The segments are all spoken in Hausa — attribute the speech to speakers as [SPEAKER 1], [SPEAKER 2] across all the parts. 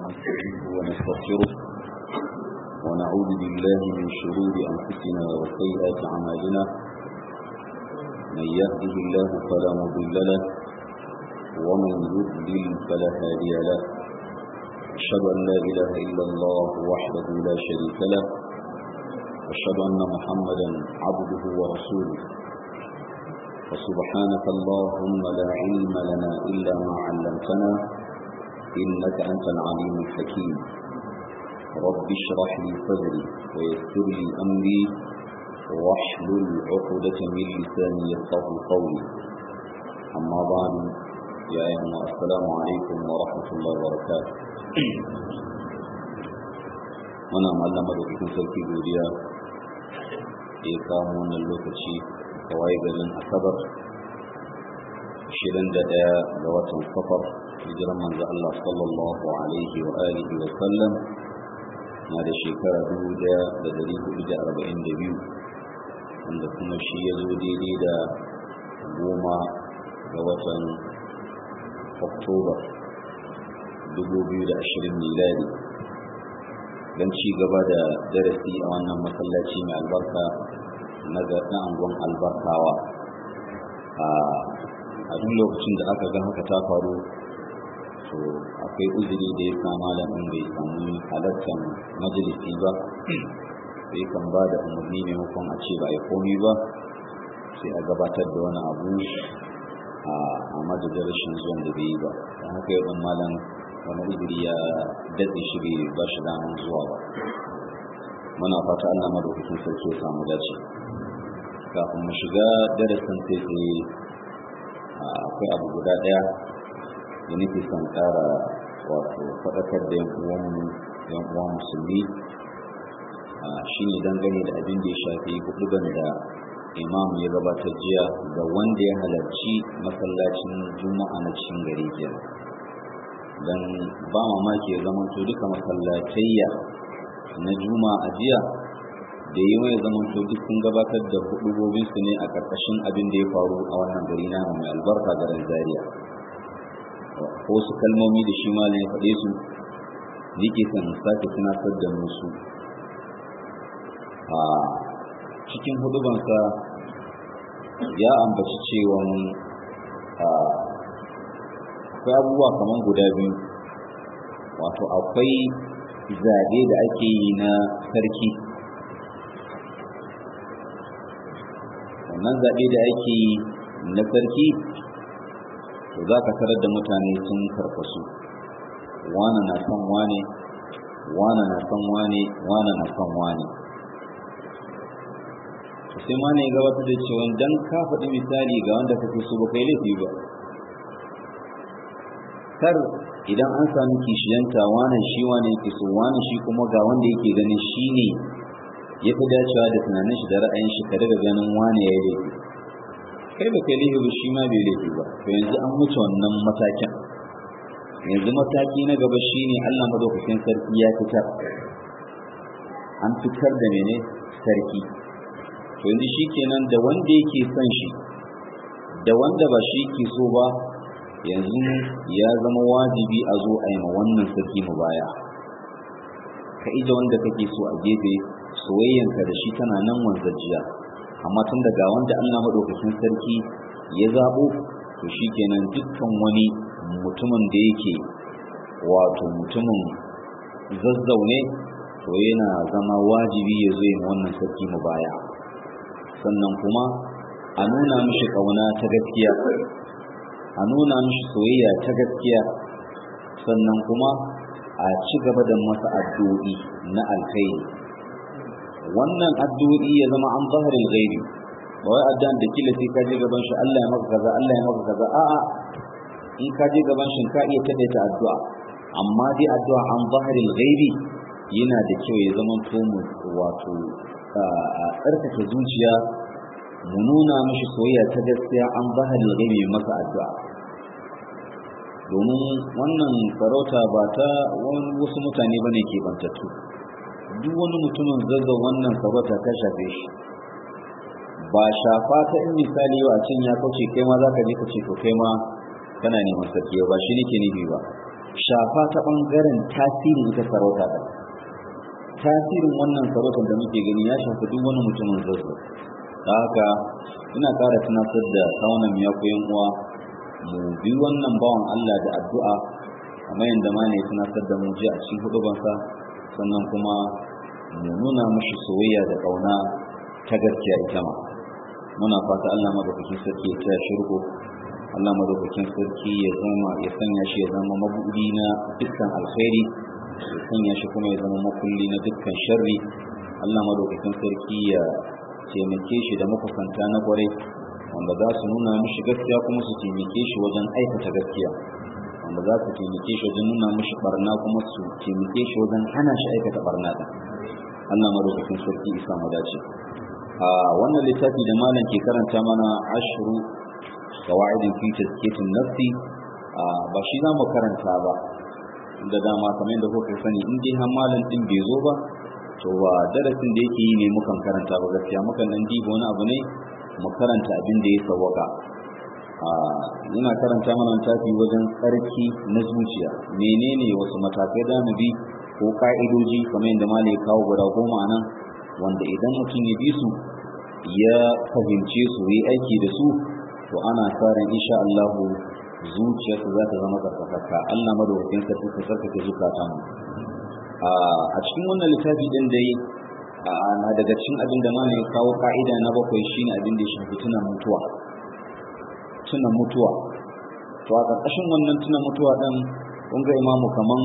[SPEAKER 1] ونستعينه ونستغفره ونعوذ بالله من شرور أنفسنا وسيئات أعمالنا من يهده الله فلا مضل له ومن يضلل فلا هادي له أشهد أن لا إله إلا الله وحده لا شريك له أشهد أن محمدا عبده ورسوله فسبحانك اللهم لا علم لنا إلا ما علمتنا إنك أنت العليم الحكيم رب اشرح لي صدري ويسر لي أمري واحلل عقدة من لساني يفقه قولي أما بعد يا أيها السلام عليكم ورحمة الله وبركاته muna mallama da cikin sarki godiya da ya kamo wannan lokaci kawai garin asabar 21 ga watan safar hijiran manzo Allah sallallahu alaihi wa alihi wa sallam na da shekara 1442 wanda kuma shi ya zo daidai da goma ga watan oktoba 2020 miladi don ci gaba da darasi a wannan masallaci mai albarka na na angon albarkawa a duk lokacin da aka ga haka ta faru to akwai uzuri da ya sa malamin bai samu halartar majalisi ba sai kan ba da umarni maimakon a ce ba a komi ba sai a gabatar da wani abu a madadin rashin zuwan da bai yi ba don haka yau ɗan malam wani uzuri ya datse shi bai ba shi damar zuwa ba muna fata allah madaukakin sarki ya samu dace kafin mu shiga darasin sai sai akwai abu guda ɗaya da nake son ƙara wato faɗakar da yan uwanmu yan uwan musulmi shine dangane da abin da ya shafi huduban da imam ya gabatar jiya ga wanda ya halarci masallacin juma'a na cikin gari kenan dan ba mamaki ya zama to duka masallatayya na juma'a jiya da yi mai zaman to duk sun gabatar da hudubobinsu ne a ƙarƙashin abin da ya faru a wannan gari na mai albarka garin zaria ko su kalmomi da shi malam ya faɗe su nike son sake tunatar da musu a cikin hudubansa ya ambaci cewa akwai abubuwa kamar guda biyu wato akwai zaɓe da ake yi na sarki wannan zaɓe da ake yi na sarki to za ka tarar da mutane sun karkasu wane na son wane wane na son wane wane na son wane sai ma ne gabatar da cewa dan ka faɗi misali ga wanda kake so ba kai laifi ba kar idan an sami kishiyanta wane shi wane yake so wane shi kuma ga wanda yake ganin shi ne ya fi dacewa da tunanin shi da ra'ayin shi ka daga ganin wane ya yi laifi kai ba kai laifi ba shi ma bai laifi ba to yanzu an wuce wannan matakin yanzu mataki na gaba shine Allah madaukakin sarki ya fitar an fitar da mene sarki to yanzu shikenan da wanda yake son shi da wanda ba shi yake so ba yanzu ya zama wajibi a zo a yi ma wannan sarki mu baya ka ije wanda kake so a gefe soyayyanka da shi tana nan wanzajiya amma tun daga wanda Allah madaukakin sarki ya zabo to shikenan dukkan wani mutumin da yake wato mutumin zazzaune to yana zama wajibi ya zo yin wannan sarki mu baya sannan kuma a nuna mishi kauna ta gaskiya a nuna mishi soyayya ta gaskiya sannan kuma a ci gaba da masa addu'o'i na alkhairi wannan addu'o'i ya zama an zaharin gaibi ba wai addu'an da kila sai ka je gaban shi Allah ya maka kaza Allah ya maka kaza a'a in ka je gaban shi ka iya taɗaita addu'a amma dai addu'a an zaharin gaibi yana da kyau ya zama to mu wato a tsarkake zuciya mu nuna mishi soyayya ta gaskiya an zaharin gaibi masa addu'a domin wannan sarauta ba ta wasu mutane bane ke bantattu duk wani mutumin zazzau wannan sarauta ta shafe shi ba shafa ta in misali yau a cin ya kauce kai ma za ka je ka ce to kai ma kana neman sarki ba shi nake nufi ba shafa ta bangaren tasirin ita sarauta ta tasirin wannan sarautar da muke gani ya shafi duk wani mutumin zazzau da haka ina ƙara tunatar da saunan ya koyan uwa mu bi wannan bawan Allah da addu'a kamar yadda ma ne tunatar da mu ji a cikin hudubansa sannan kuma mu nuna mushi soyayya da ƙauna ta gaskiya ita ma muna fata Allah madaukakin sarki ya taya shirko Allah madaukakin sarki ya zama ya sanya shi ya zama mabudi na dukkan alkhairi ya sanya shi kuma ya zama makulli na dukkan sharri Allah madaukakin sarki ya taimake shi da makusanta na kwarai wanda za su nuna mishi gaskiya kuma su taimake shi wajen aikata gaskiya wanda za su taimake shi wajen nuna mishi barna kuma su taimake shi wajen hana shi aikata barna din Allah madaukakin sarki isa mu dace a wannan littafi da malam ke karanta mana ashru qawaidin fi tazkiyatin nafsi ba shi za mu karanta ba da dama kamar yadda kuka sani in dai har malam din bai zo ba to ba darasin da yake yi ne mukan karanta ba gaskiya mukan nan diba wani abu ne mu karanta abin da ya sawaka ina karanta mana tafi wajen tsarki na zuciya menene wasu matakai da mu bi ko ka'idoji kamar yadda malam ya kawo guda goma nan wanda idan mutum ya bi su ya fahimce su yi aiki da su to ana sa ran insha Allah zuciyarsa za ta zama tsarkakakka Allah madaukakin sarki ka sarkake zukatan mu a cikin wannan littafi din dai na daga cikin abin da mana ya kawo ka'ida na bakwai shine abin da ya shafi tunan mutuwa tunan mutuwa to a ƙarƙashin wannan tunan mutuwa din kun ga imamu kaman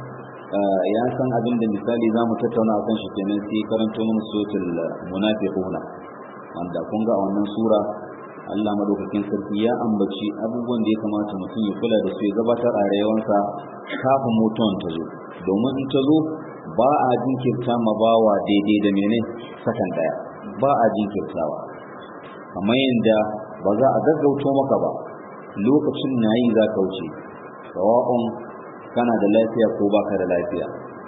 [SPEAKER 1] ya san abin da misali za mu tattauna a kan shi kenan sai karanto mana suratul munafiquna wanda kun ga a wannan sura Allah madaukakin sarki ya ambaci abubuwan da ya kamata mutum ya kula da su ya gabatar a rayuwarsa kafin mutuwan ta zo domin in ta zo ba a jinkirta ma bawa daidai da mene sakan daya ba a jinkirtawa kamar yadda ba za a gaggauto maka ba lokacin na yi za ka wuce sawa'un kana da lafiya ko baka da lafiya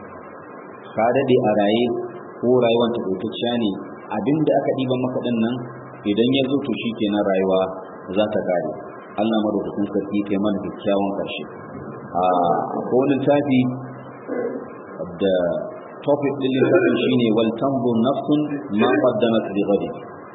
[SPEAKER 1] ka dade a raye ko rayuwar takaitacciya ne abinda aka ɗiban maka ɗin nan idan ya zo to shikenan rayuwa za ta kare Allah madaukakin sarki kai mana kyakkyawan karshe a wani tafi da topic din littafin shine wal tanzu nafsun ma qaddamat li ghadi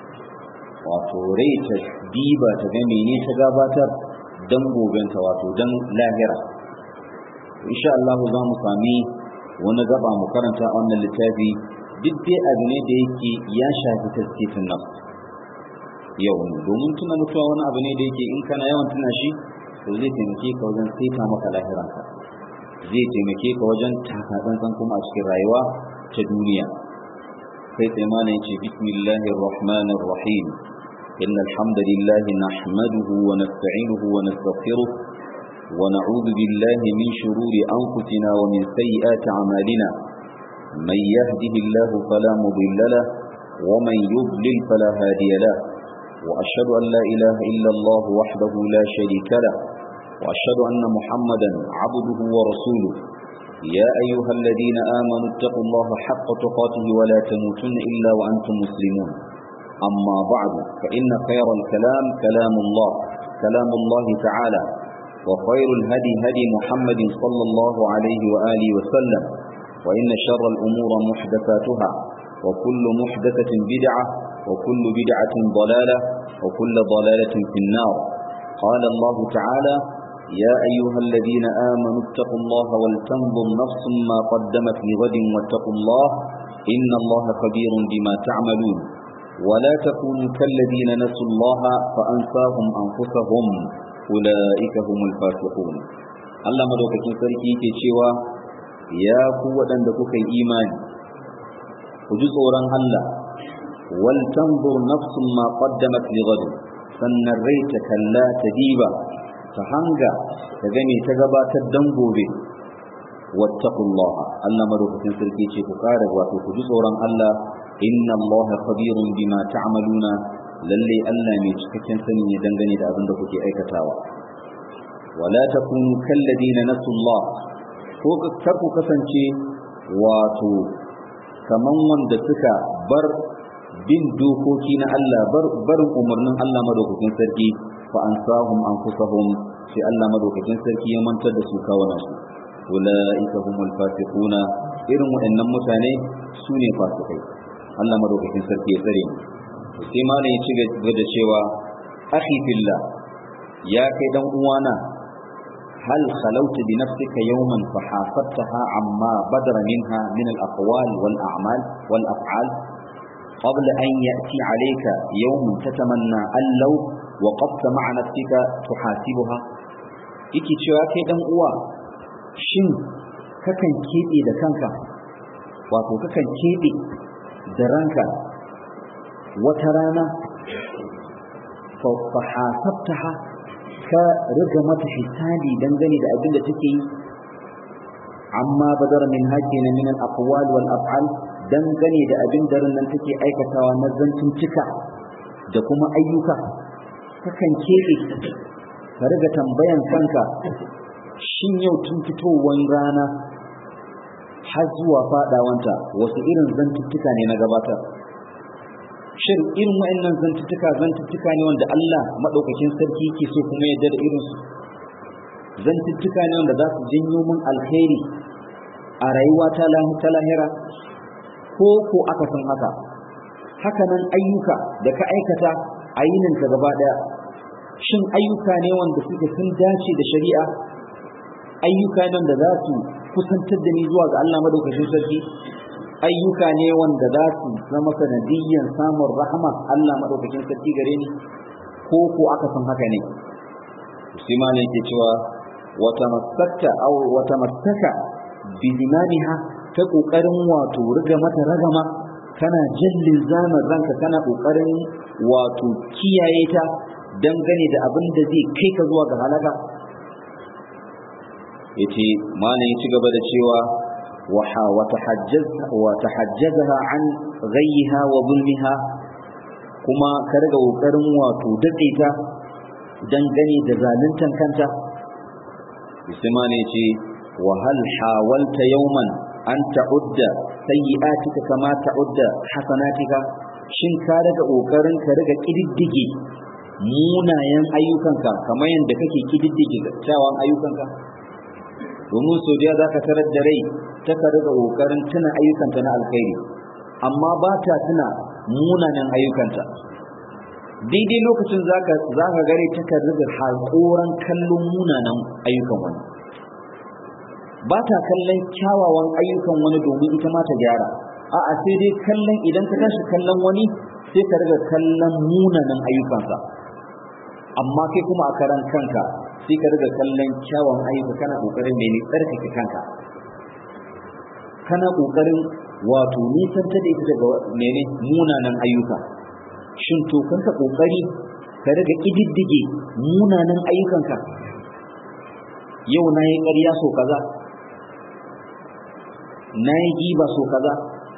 [SPEAKER 1] wato rai ta diba ta ga mene ta gabatar dan gobenta wato dan lahira insha Allah za mu sami wani gaba mu karanta wannan littafi duk dai abu ne da yake ya shafi taskitin nafs yau ne domin tuna mutuwa wani abu ne da yake in kana yawan tuna shi to zai taimake ka wajen saita maka lahiranka zai taimake ka wajen takatsantsan kuma a cikin rayuwa ta duniya sai sai mana yace bismillahir rahmanir rahim إن الحمد لله نحمده ونستعينه ونستغفره ونعوذ بالله من شرور أنفسنا ومن سيئات أعمالنا من يهده الله فلا مضل له ومن يضلل فلا هادي له وأشهد أن لا إله إلا الله وحده لا شريك له وأشهد أن محمدا عبده ورسوله يا أيها الذين آمنوا اتقوا الله حق تقاته ولا تموتن إلا وأنتم مسلمون أما بعد فإن خير الكلام كلام الله كلام الله تعالى وخير الهدي هدي محمد صلى الله عليه وآله وسلم وإن شر الأمور محدثاتها وكل محدثة بدعة وكل بدعة ضلالة وكل ضلالة في النار قال الله تعالى يا أيها الذين آمنوا اتقوا الله ولتنظر نفس ما قدمت لغد واتقوا الله إن الله خبير بما تعملون ولا تكونوا كالذين نسوا الله فأنساهم أنفسهم أولئك هم الفاسقون الله مدوكتين سركي كيشيوا يا قوة عندك إيمان وجزء الله ولتنظر نفس ما قدمت لغد sannan rai ta kalla ta diba ta hanga ta gane ta gabatar dan gobe wattaqullah Allah madaukakin sarki ce ku kare wato ku ji tsoron Allah inna Allah khabirun bima ta'maluna lalle Allah mai cikakken sani ne dangane da abin da kuke aikatawa wala takunu kalladina nasullah ko kar ku kasance wato kaman wanda suka bar bin dokoki na Allah barin umarnin Allah madaukakin sarki fa ansahum anfusahum sai Allah madaukakin sarki ya mantar da su kawana su ulaika humul fasiquna irin waɗannan mutane su ne fasikai Allah madaukakin sarki ya tsare mu sai malam ya ci gaba da cewa akhi fillah ya kai dan uwana hal khalawta bi nafsika yawman fa hasabtaha amma badara minha min al aqwal wal a'mal wal af'al قبل أن يأتي عليك يوم تتمنى أن لو وقفت مع نفسك تحاسبها yake cewa kai dan uwa shin kakan keɓe da kanka wato kakan keɓe da ranka wata rana fa hasabtaha ka riga mata hisabi dangane da abin da take yi amma badar min hakina min al-aqwal wal af'al dangane da abin da nan take aikatawa na zancin cika da kuma ayyuka kakan keɓe ka riga tambayan kanka shin yau tun fitowar rana har zuwa fadawanta wasu irin zantuttuka ne na gabatar shin irin wa'annan zantuttuka zantuttuka ne wanda Allah madaukakin sarki ke so kuma yadda da irinsu zantuttuka ne wanda za su janyo min alkhairi a rayuwa ta lahira ko ko aka san haka haka nan ayyuka da ka aikata a yininka gaba daya shin ayyuka ne wanda suke sun dace da shari'a ayyuka nan da za su kusantar da ni zuwa ga Allah madaukakin sarki ayyuka ne wanda za su zama sanadiyyan samun rahama Allah madaukakin sarki gare ni ko ko aka san haka ne sai ma ne ke cewa wata masakta aw wata masaka bi limaniha ta kokarin wato riga mata ragama kana jallin zaman ranka kana kokarin wato kiyaye ta dangane da abin da zai kai ka zuwa ga halaka yace malam ya ci gaba da cewa waha wa tahajjazha wa tahajjazaha an ghayha wa zulmiha kuma ka riga kokarin wato dade ta dangane da zaluntan kanta sai malam yace wa hal hawalta yawman an ta'udda sayyi'atika kama ta'udda hasanatika shin ka riga kokarin ka riga kididdige munayen ayyukanka kamar yadda kake kididdige kyawun ayyukanka domin sau da za ka tarar da rai ta ka riga ƙoƙarin tuna ayyukanta na alkhairi amma ba ta tuna munanan ayyukanta daidai lokacin za ka gare ta ka riga haƙoran kallon munanan ayyukan wani ba ta kallon kyawawan ayyukan wani domin ita ma ta gyara a'a sai dai kallon idan ka tashi kallon wani sai ka riga kallon munanan ayyukansa amma kai kuma a karan kanka sai ka riga kallon kyawun ayyuka kana kokarin mene tsarkake kanka kana kokarin wato nisan ta da ita daga mene munanan ayyuka shin to kanka kokari ka riga kididdige munanan ayyukanka yau na yi ƙarya so kaza na yi giba so kaza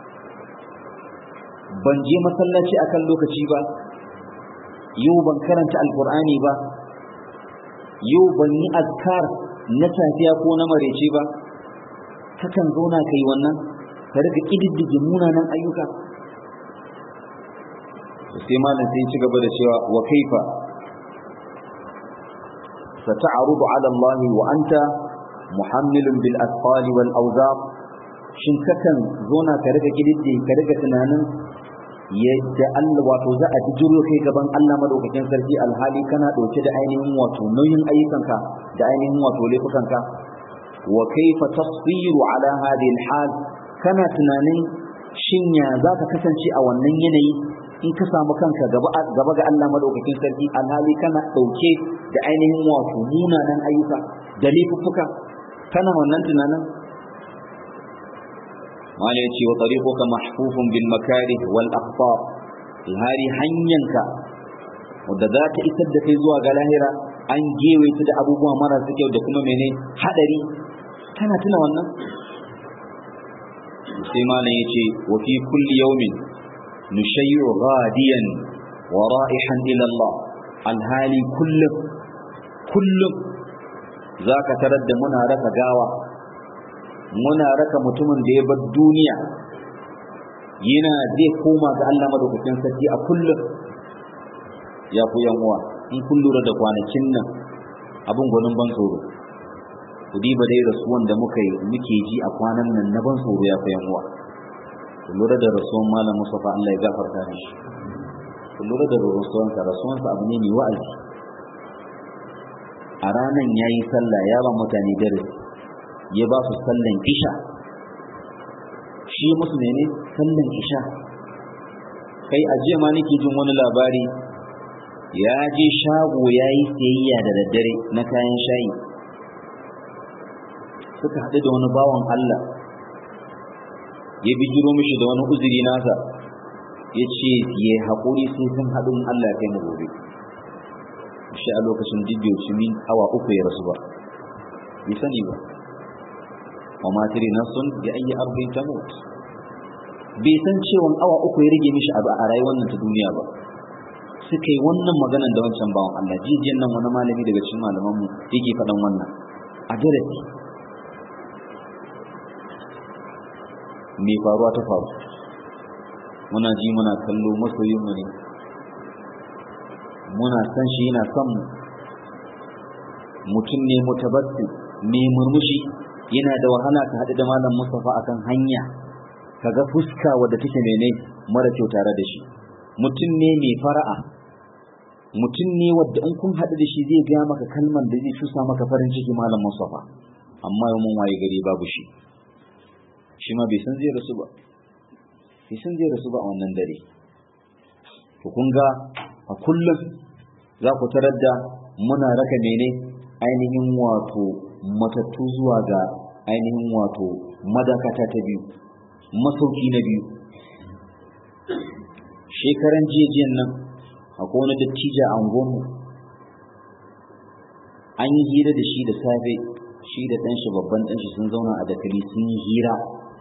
[SPEAKER 1] ban je masallaci akan lokaci ba yau ban karanta alkur'ani ba yau ban yi azkar na safiya ko na marece ba kakan zauna ka yi wannan ka riga ƙididdige munanan ayyuka sai malam sai ci gaba da cewa wa kaifa sata'arudu ala Allah wa anta muhammilun bil asfal wal awzar shin kakan zauna ka riga ƙididdige ka riga tunanin yadda Allah wato za a bijiro kai gaban Allah madaukakin sarki alhali kana dauke da ainihin wato nauyin ayyukanka da ainihin wato laifukanka wa kaifa tasbiru ala hadhihi alhal kana tunanin shin ya za ka kasance a wannan yanayi in ka samu kanka gaba ga Allah madaukakin sarki alhali kana dauke da ainihin wato munanan ayyuka da laifuffuka kana wannan tunanin wani ya ce wa tariquka mahfufun bil makarih wal akhtar alhari hanyanka wadda za ta isar da kai zuwa ga lahira an gewe ta da abubuwa marasa kyau da kuma mene hadari kana tuna wannan sai malam ya ce wa fi kulli yawmin nushayyu ghadiyan wa ra'ihan ila Allah alhali kullum kullum zaka tarar da muna raka gawa muna raka mutumin da ya bar duniya yana zai koma ga Allah madaukakin sarki a kullum ya ku yan uwa in kun lura da kwanakin nan abin gwanin ban tsoro ku diba dai rasuwan da muka yi muke ji a kwanan nan na ban tsoro ya fayan uwa ku lura da rasuwan malam Mustafa Allah ya gafarta mishi ku lura da rasuwansa rasuwansa abu ne mai wa'azi a ranan ya yi sallah ya ba mutane darasi ya ba su sallan isha shi musu ne ne sallan isha kai a jiya ma nake jin wani labari ya je shago ya yi sayayya da daddare na kayan shayi suka haɗu da wani bawan Allah ya bijiro mishi da wani uzuri nasa ya ce ya haƙuri sai sun haɗu Allah ya kai mu gobe shi a lokacin dibbiyo shi min awa uku ya rasu ba bai sani ba wa ma tiri nafsun bi ayi arbin tamut bai san cewa awa uku ya rage mishi a rayuwar nan ta duniya ba suka yi wannan maganan da wancan bawan Allah jijiyan nan wani malami daga cikin malaman mu yake faɗan wannan a darasi me faruwa ta faru muna ji muna kallo masoyin mu ne muna san shi yana son mu mutum ne mutabassi mai murmushi yana da wahala ka haɗu da malam Mustafa akan hanya kaga fuska wadda take mene mara kyau tare da shi mutum ne mai fara'a mutum ne wadda in kun haɗu da shi zai gaya maka kalman da zai cusa maka farin ciki malam Mustafa amma yau mun waye gari babu shi shi ma bai san zai rasu ba bai san zai rasu ba a wannan dare to kun ga a kullum za ku tarar da muna raka mene ainihin wato matattu zuwa ga ainihin wato madakata ta biyu masauki na biyu shekaran jiyajiyan nan akwai wani dattija a unguwanmu an yi hira da shi da safe shi da ɗanshi babban ɗanshi sun zauna a dakali sun yi hira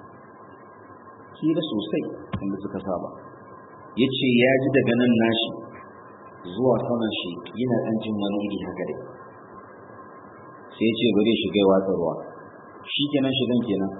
[SPEAKER 1] hira sosai inda suka saba ya ce ya ji daga nan nashi zuwa saman shi yana ɗan jin wani iri haka dai sai ya ce bari shiga watsa ruwa shi kenan shigan kenan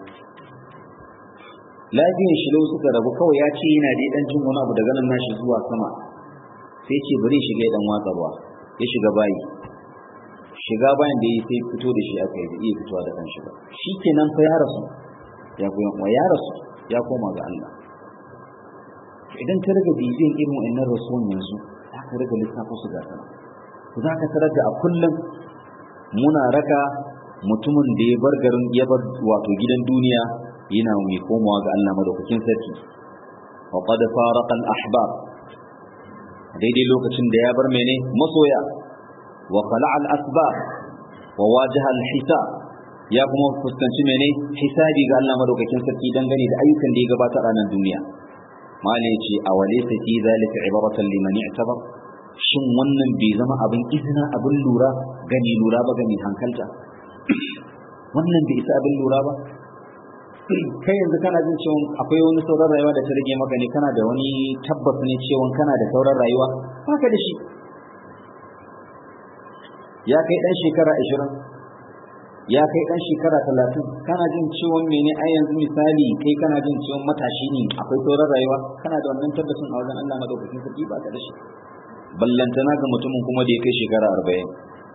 [SPEAKER 1] lafiyar shi lau suka rabu kawai ya ce yana da ɗan jin wani abu daga nan nashi zuwa sama sai ce bari shiga ya ɗan watsa ruwa ya shiga bayi shiga bayan da ya sai fito da shi aka yi iya fitowa da kanshi ba shi kenan fa ya rasu ya kuma ya rasu ya koma ga Allah idan ka riga bibiyan irin wa'annan rasuwan yanzu za ka riga lissafo su ga sana za ka tarar da a kullum muna raka mutumin da ya bar garin ya bar wato gidan duniya yana mai komawa ga Allah madaukakin sarki wa qad faraqa al ahbab daidai lokacin da ya bar mene masoya wa khala'a al asbab wa wajaha al hisab ya kuma fuskanci mene hisabi ga Allah madaukakin sarki dangane da ayyukan da ya gabata a ranar duniya malai ce a walaysa fi zalika ibaratan liman i'tabar shin wannan bai zama abin izina abin lura gani lura ba gani hankalta wannan bai isa abin lura ba kai yanzu kana jin cewa akwai wani sauran rayuwa da ta rage maka ne kana da wani tabbas ne cewa kana da sauran rayuwa haka da shi ya kai dan shekara ashirin ya kai dan shekara talatin kana jin ciwon mene ai yanzu misali kai kana jin ciwon matashi ne akwai sauran rayuwa kana da wannan tabbacin a wajen Allah madaukakin sarki ba ka da shi ballantana ga mutumin kuma da ya kai shekara arba'in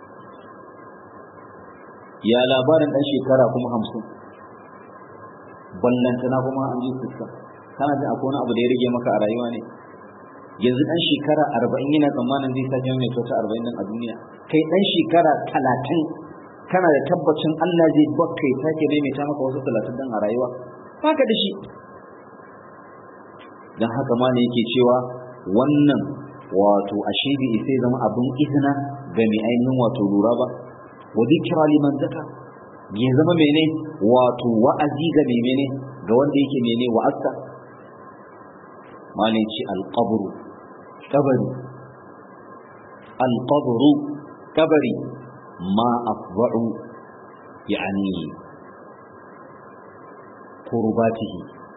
[SPEAKER 1] ya labarin dan shekara kuma hamsin ballantana kuma an ji fuska kana jin akwai wani abu da ya rage maka a rayuwa ne yanzu dan shekara arba'in yana tsammanin zai sake mai kyauta arba'in nan a duniya kai dan shekara talatin kana da tabbacin Allah zai bakka ya sake maimaita maka wasu talatin dan a rayuwa haka da shi dan haka ma ne yake cewa wannan wato ashe bai sai zama abin izina ga mai ainihin wato lura ba wa zikra liman zaka ya zama mene wato wa'azi ga mai mene ga wanda yake mene wa'azka ma ne ce alqabru kabari alqabru kabari ما أفضع يعني قرباته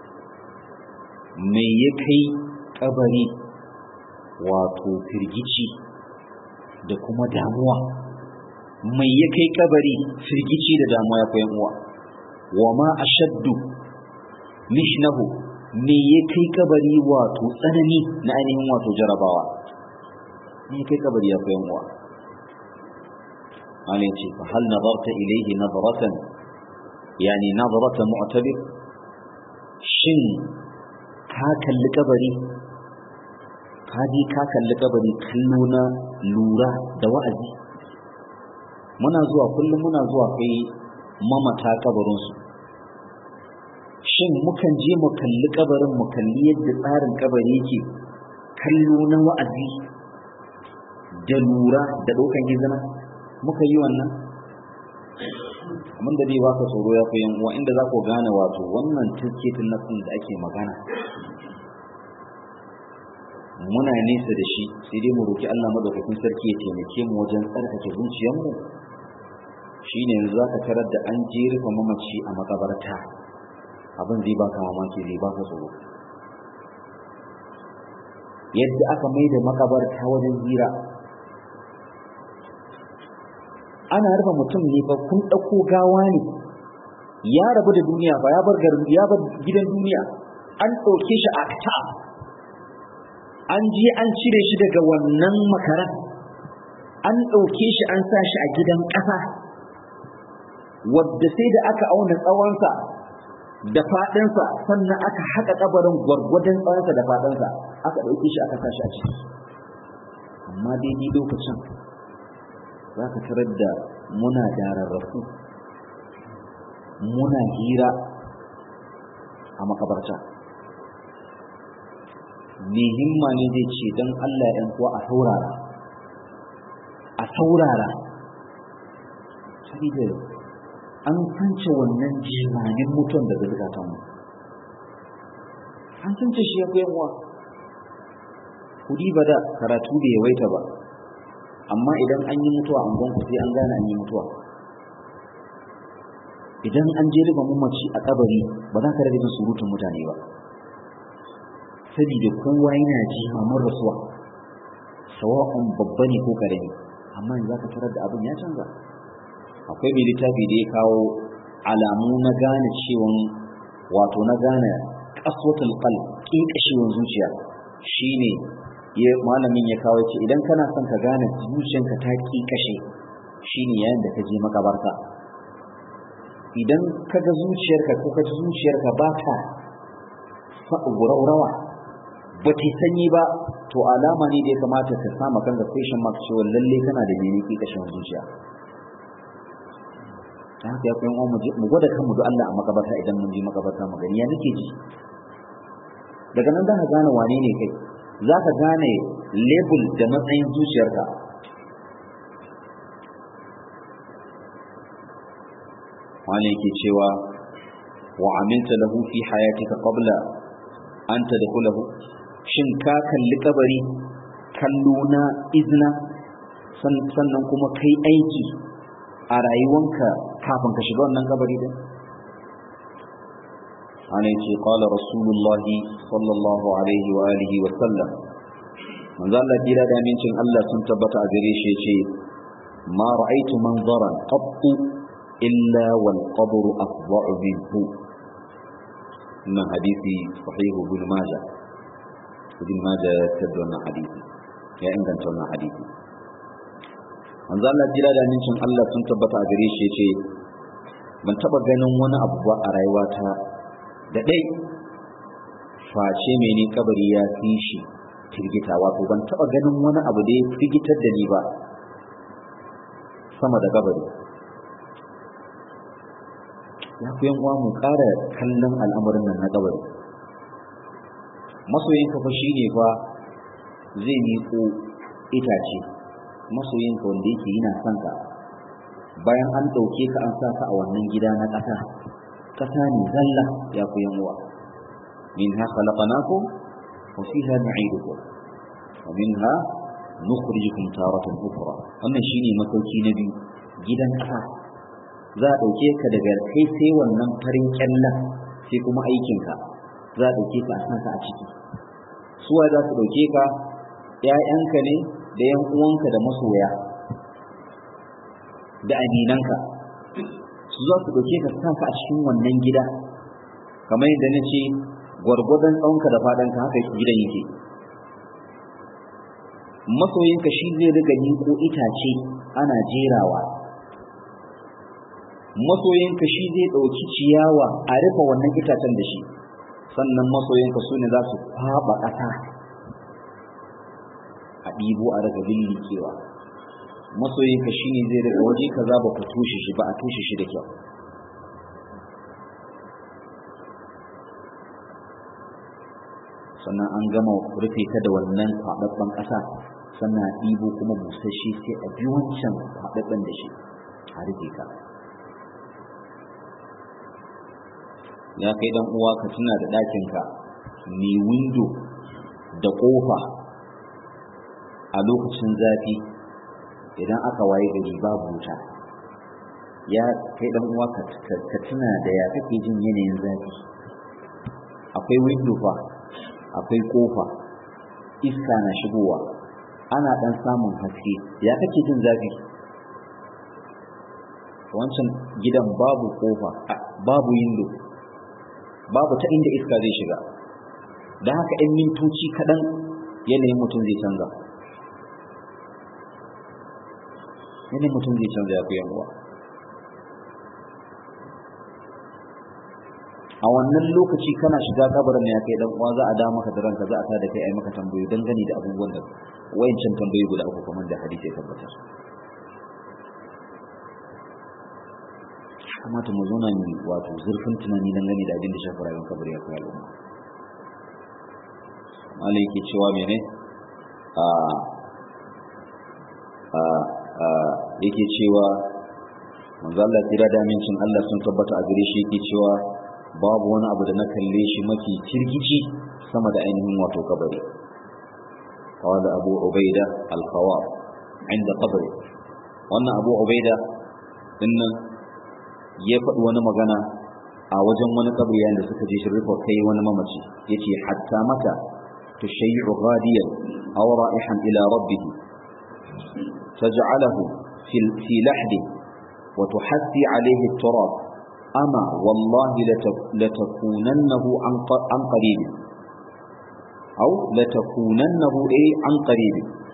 [SPEAKER 1] mai ya kai kabari wato firgici da kuma damuwa mai ya kai kabari firgici da damuwa ya koyan uwa wa ma ashaddu mishnahu me ya kai kabari wato tsanani na ainihin wato jarabawa me ya kai kabari ya koyan uwa malai ce fa hal nadarta ilayhi nadratan yani nadrata mu'tabir shin ka kalli kabari ka je ka kalli kabari kallo na lura da wa'azi muna zuwa kullum muna zuwa kai mamata kabarinsu shin mukan je mu kalli kabarin mu kalli yadda tsarin kabari yake kallo na wa'azi da lura da ɗaukan izina muka yi wannan abin da zai baka tsoro ya fi uwa inda za ku gane wato wannan tirketin nasin da ake magana muna nesa da shi sai dai mu roki Allah madaukakin sarki ya taimake mu wajen tsarkake zuciyarmu shine yanzu zaka tarar da an je rufe mamaci a makabarta abin zai baka mamaki zai baka tsoro yadda aka mai da makabarta wajen hira ana rufe mutum ne fa kun ɗauko gawa ne ya rabu da duniya ba ya bar garin ya bar gidan duniya an ɗauke shi a ta an je an cire shi daga wannan makaran an ɗauke shi an sa shi a gidan ƙasa wadda sai da aka auna tsawonsa da faɗinsa sannan aka haƙa ƙabarin gwargwadon tsawonsa da faɗinsa aka ɗauke shi aka sa shi a ciki amma daidai lokacin za ka tarar da muna dararrafu muna hira a makabarta me himma ne zai ce don Allah ‘yan kuwa a saurara a saurara saboda an kance wannan jimanin mutum daga zukatanmu an kance shi ya fi yanwa kudi ba da karatu bai yawaita ba amma idan an yi mutuwa an gonku sai an gane an yi mutuwa idan an je riba mamaci a kabari ba za ka rage jin surutun mutane ba saboda kowa yana ji mamar rasuwa sawa'un babba ne ko karami amma yanzu zaka tarar da abin ya canza akwai mai littafi da ya kawo alamu na gane cewa wato na gane kaswatul qalb kinkashewar zuciya shine ya malamin ya kawo ce idan kana son ka gane zuciyanka ta kinkashe shine yayin da ka je makabarta idan ka ga zuciyarka ko ka ji zuciyarka ba ta rawa ba ta sanyi ba to alama ne da ya kamata ka sama kanka question mark cewa lalle kana da mene ke kashin zuciya ta haka ya kuyan mu gwada kanmu da Allah a makabarta idan mun je makabarta mu gani ya nake ji daga nan za ka gane wane ne kai za ka gane label da matsayin zuciyarka wani yake cewa wa aminta lahu fi hayatika qabla an tadkhulahu shin ka kalli kabari kallo na izna sannan kuma kai aiki a rayuwanka kafin ka shiga wannan kabari din ana yace qala rasulullah sallallahu alaihi wa alihi wa sallam manzo Allah dira da amincin Allah sun tabbata a gare shi yace ma ra'aytu manzaran qattu illa wal qabru afda'u minhu wannan hadisi sahihu ibn majah ibn majah ya tabbatar wannan hadisi ya inganta wannan hadisi manzo Allah jira da nincin Allah sun tabbata a gare shi yace ban taba ganin wani abu ba a rayuwata da dai face mene kabari ya fi shi firgita wato ban taba ganin wani abu da ya firgitar da ni ba sama da kabari ya ku yan uwa mu ƙara kallon al'amarin nan na kabari masoyinka fa shine fa zai miƙo itace masoyinka wanda yake yana son ka bayan an ɗauke ka an sa ka a wannan gida na ƙasa ƙasa ne zalla ya ku yan uwa minha khalaqnakum wa fiha nu'idukum wa minha nukhrijukum taratan ukhra wannan shine masauki na biyu gidan ƙasa za a ɗauke ka daga kai sai wannan farin kyallan sai kuma aikinka za a ɗauke ka a sansa a ciki suwa za su ɗauke ka ‘ya'yanka ne da ‘yan uwanka da masoya da aminanka su za su ɗauke ka sanka a cikin wannan gida kamar yadda na ce gwargwadon tsawonka da faɗanka haka gidan yake masoyinka shi zai riga ko itace ana jerawa masoyinka shi zai ɗauki ciyawa a rufe wannan itacen da shi sannan masoyinka su ne za su kwaɓa ƙasa a ɗibo a daga lillikewa masoyinka shi ne zai daga waje kaza ba ku tushe shi ba a tushe shi da kyau sannan an gama rufe ta da wannan kwaɗaɓɓen ƙasa sannan a ɗibo kuma busasshe sai a bi wancan kwaɗaɓɓen da shi a rufe ka ya kai dan uwa ka tuna da ɗakinka mai windo da ƙofa a lokacin zafi idan aka waye gari babu wuta ya kai dan uwa ka tuna da ya kake jin yanayin zafi akwai windo fa akwai ƙofa iska na shigowa ana ɗan samun haske ya kake jin zafi wancan gidan babu ƙofa babu windo babu ta inda iska zai shiga da haka ɗan mintoci kaɗan yanayin mutum zai canza yanayin mutum zai canza ya fiye uwa a wannan lokaci kana shiga kabarin ya kai dan uwa za a da maka da ranka za a tada kai ai maka tambayoyi dangane da abubuwan da wayancan tambayoyi guda uku kamar da hadisi ya tabbatar kamata mu zauna ne wato zurfin tunani dangane da abin da shafi rayuwar kabari ya kai al'umma malai yake cewa mene a a a yake cewa manzo Allah tira da amincin Allah sun tabbata a gare shi yake cewa babu wani abu da na kalle shi mafi kirkici sama da ainihin wato kabari قال أبو عبيدة الخوار عند قبره وأن أبو عبيدة إن ya faɗi wani magana a wajen wani kabri yayin da suka je shi rufe kai wani mamaci yace hatta mata tushayyu ghadiyan aw ra'ihan ila rabbih taj'alahu fi fi lahdi wa tuhassi alayhi at-turab ama wallahi latakunannahu an qarib aw latakunannahu ay an qarib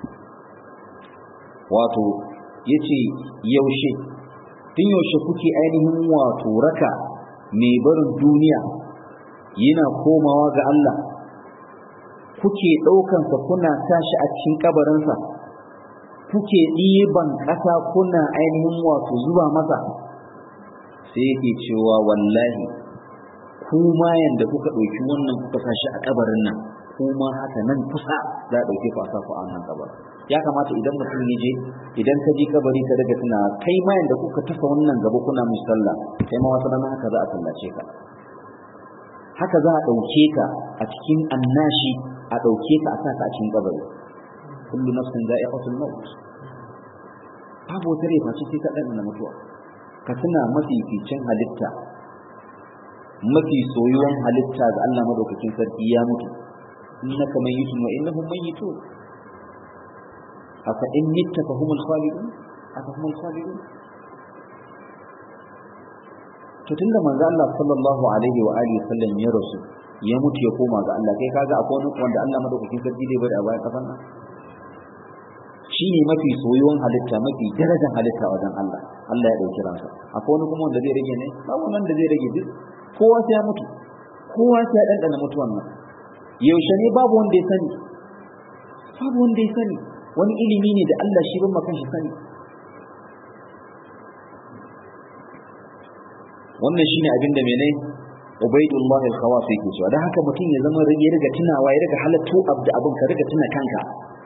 [SPEAKER 1] wato yace yaushe tun yaushe kuke ainihin wato raka mai barin duniya yana komawa ga Allah kuke ɗaukansa kuna tashi a cikin kabarinsa kuke ɗiban ƙasa kuna ainihin wato zuba masa sai yake cewa wallahi kuma yanda kuka ɗauki wannan kuka sashi a kabarin nan kuma haka nan kusa za a ɗauke ku a saku a wannan kabarin ya kamata idan mutum ya je idan ka ji kabari ka daga tuna kai ma yanda kuka tafa wannan gaba kuna musalla kai ma wata rana haka za a sallace ka haka za a ɗauke ka a cikin annashi a ɗauke ka a sa ka a cikin kabari kullu nafsin za'iqatul maut babu wata rai face sai ta ɗan mutuwa ka tuna mafificin halitta mafi soyuwan halitta ga Allah madaukakin sarki ya mutu innaka mayyitun wa innahum mayyitun afa in mitta fa humul khalidun afa humul khalidun to tunda manzo Allah sallallahu alaihi wa alihi sallam ya rasu ya mutu ya koma ga Allah kai kaga akwai wani wanda Allah madaukakin sarki zai bari a bayan kafan nan shine mafi soyuwan halitta mafi darajar halitta wajen Allah Allah ya dauki ransa akwai wani kuma wanda zai rage ne babu nan da zai rage duk kowa sai ya mutu kowa sai ya dandana mutuwan nan yaushe ne babu wanda ya sani babu wanda ya sani wani ilimi ne da Allah shi ban makan shi sani wannan shine abin da mene Ubaidullah al-Khawas yake cewa dan haka mutum ya zama ya riga tunawa ya riga halattu abda abin ka riga tuna kanka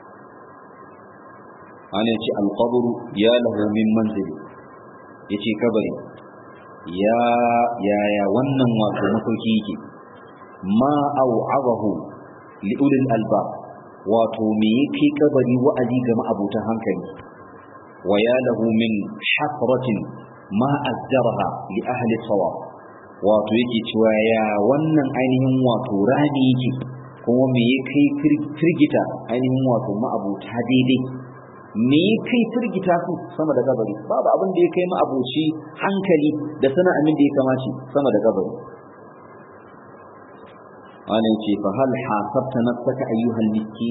[SPEAKER 1] ana ce al-qabr ya lahu min manzili yace kabari ya ya ya wannan wato masauki yake ma au'azahu li ulil albab wato me yake kabari wa'azi ga ma'abutan hankali wa ya lahu min hasratin ma azzaraha li ahli sawab wato yake cewa ya wannan ainihin wato rami yake kuma me yake firgita ainihin wato ma'abuta daidai me kai firgita su sama da kabari babu abin da ya kai ma'abuci hankali da sana amin da ya kamace sama da kabari wani ce fa hal hasabta nafsaka ayyuhal miskin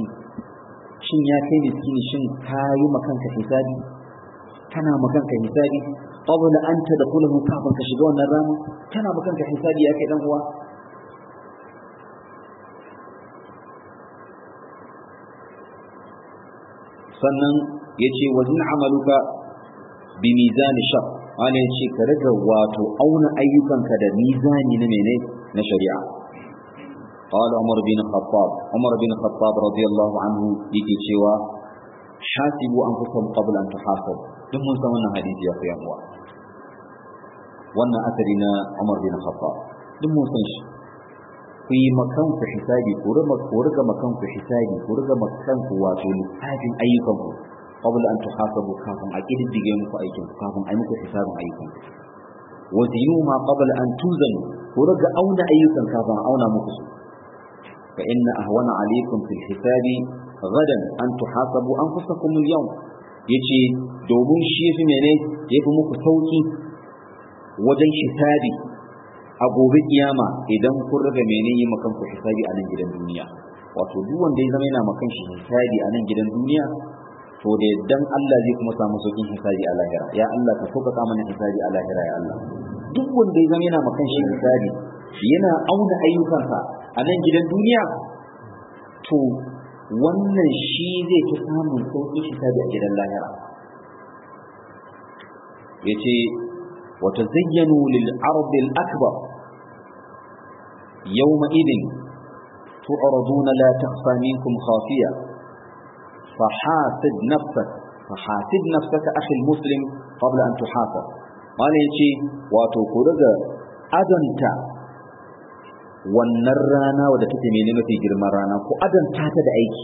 [SPEAKER 1] shin ya kai miskini shin ka yi makanka hisabi kana makanka hisabi qabla an tadkhulahu kafin ka shiga wannan rana kana ba kanka hisabi ya kai dan uwa sannan yace wazin amaluka bi mizani shar ana yace ka riga wato auna ayyukanka da mizani na mene na shari'a قال عمر بن الخطاب عمر بن الخطاب رضي الله عنه يجي cewa حاسبوا انفسكم قبل ان تحاسبوا duk mun san wannan hadisi ya fi yawa wannan asari na Umar bin Khattab duk mun san shi ku yi makan ku hisabi ku riga ku riga makan ku hisabi ku riga makan ku wato lissafin ayyukan ku qabla an tuhasabu kafin a kididdige muku aikin ku kafin a yi muku hisabin ayyukan ku wa zinu ma qabla an tuzanu ku riga auna ayyukan kafin a auna muku su fa inna ahwana alaykum fil hisabi gadan an tuhasabu anfusakum al-yawm yace domin shi yafi mene yafi muku sauki wajen hisabi a gobe kiyama idan kun riga mene yi makan ku hisabi a nan gidan duniya wato duk wanda ya zama yana makan shi hisabi a nan gidan duniya to da yaddan Allah zai kuma samu saukin hisabi a lahira ya Allah ka sauƙaƙa mana hisabi a lahira ya Allah duk wanda ya zama yana makan shi hisabi yana auna ayyukansa a nan gidan duniya to wannan shi zai fi samun sauƙin hisabi a gidan lahira yace وتزينوا للعرض الأكبر يومئذ تعرضون لا تخفى منكم خافية فحاسب نفسك فحاسب نفسك أخي المسلم قبل أن تحاسب قال يجي وتقول أدنت wannan rana wadda take mene mafi girman rana ko adanta ta da aiki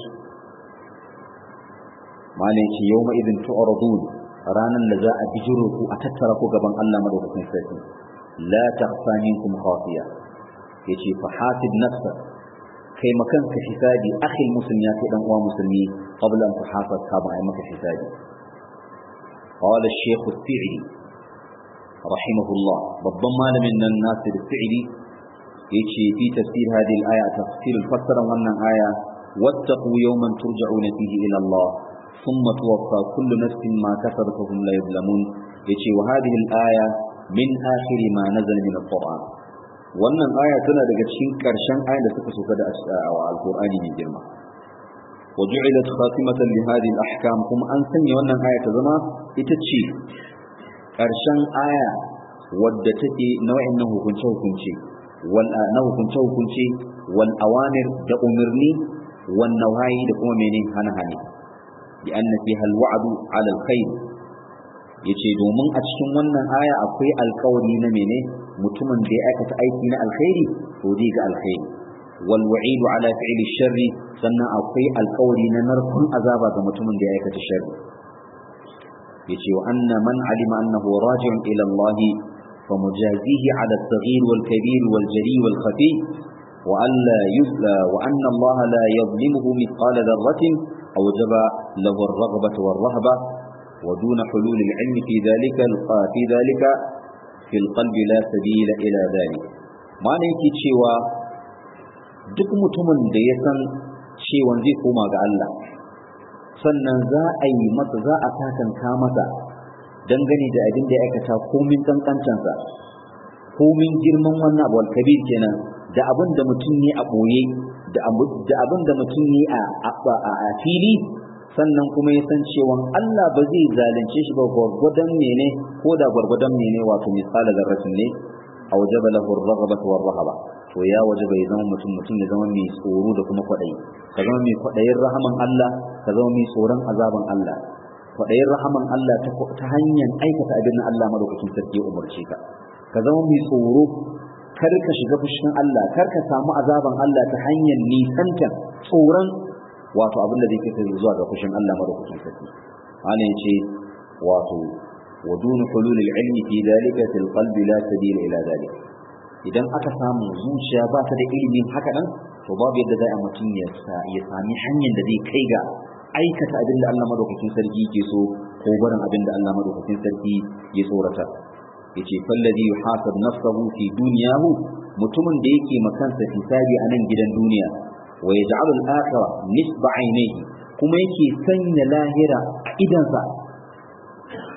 [SPEAKER 1] malai ce yau idin tu'radun ranan da za a bijiro ku a tattara ku gaban Allah madaukakin sarki la takhfa minkum khafiya yace fa hasib nafsa kai makan ka hisabi akhi muslim ya kai dan uwa musulmi qabla an tuhasab ka ba ai maka hisabi qala ash-shaykh as-sa'idi rahimahullah babban malamin nan nasir as-sa'idi yace fi tafsir hadhihi al-aya tafsir fassara wannan aya wattaqu yawman turja'una fihi ila Allah ثم توفى كل نفس ما كسبت وهم لا يظلمون يجي وهذه الآية من آخر ما نزل من القرآن wannan aya tana daga cikin ƙarshen ayan da suka soka da alƙur'ani mai girma wa ju'ilat khatimatan li hadhihi al-ahkam kuma an sanya wannan aya ta zama ita ce ƙarshen aya wadda take na wa'annan hukunce hukunce wal na hukunce hukunce wal awamir da umarni wan nawayi da kuma mene hana hane لأن فيها الوعد على الخير yace domin a cikin wannan aya akwai alkawari na mene mutumin da ya aikata aiki na alkhairi to zai ga alkhairi wal wa'idu ala fi'li sharri sannan akwai alkawari na narkun azaba ga mutumin da ya aikata sharri yace wa anna man alima annahu raji'un ila Allah fa mujazihi ala as-saghir wal kabir wal jali wal khafi wa alla yuzla wa anna Allah la yadhlimuhu mithqala dharratin أوجب له الرغبة والرهبة ودون حلول العلم في ذلك في ذلك في القلب لا سبيل إلى ذلك ما نيكي cewa duk mutumin da ya san cewa zai koma ga Allah sannan za a yi masa za a takanka masa dangane da abin da ya aikata komin kankancansa komin girman wannan abu kabir kenan da abin da mutum ne a ɓoye da abin da mutum ne a fili sannan kuma ya san cewa Allah ba zai zalunce shi ba gwargwadon mene ko da gwargwadon mene wato misali zarratin ne a waje ba lahu raghabatu war rahaba to ya waje bai zama mutum mutum ya zama mai tsoro da kuma kwaɗayi ka zama mai kwaɗayin rahaman Allah ka zama mai tsoron azaban Allah kwaɗayin rahaman Allah ta hanyar aikata abin da Allah madaukakin sarki ya umarce ka ka zama mai tsoro kar ka shiga fushin Allah kar ka samu azaban Allah ta hanyar nisanta tsoron wato abin da zai kai zuwa ga fushin Allah madaukakin sarki ana yace wato wa dun hulul al-ilmi fi dhalika fil qalbi la sabila ila dhalik idan aka samu zuciya ba ta da ilimin haka nan to babu yadda zai mutum ya ya sami hanyar da zai kai ga aikata abin da Allah madaukakin sarki yake so ko barin abin da Allah madaukakin sarki ya tsorata yace fallazi yuhasab nafsahu fi dunyahu mutumin da yake makansa hisabi a nan gidan duniya wa yaj'alu al-akhirah nisba ainihi kuma yake sanya lahira a idansa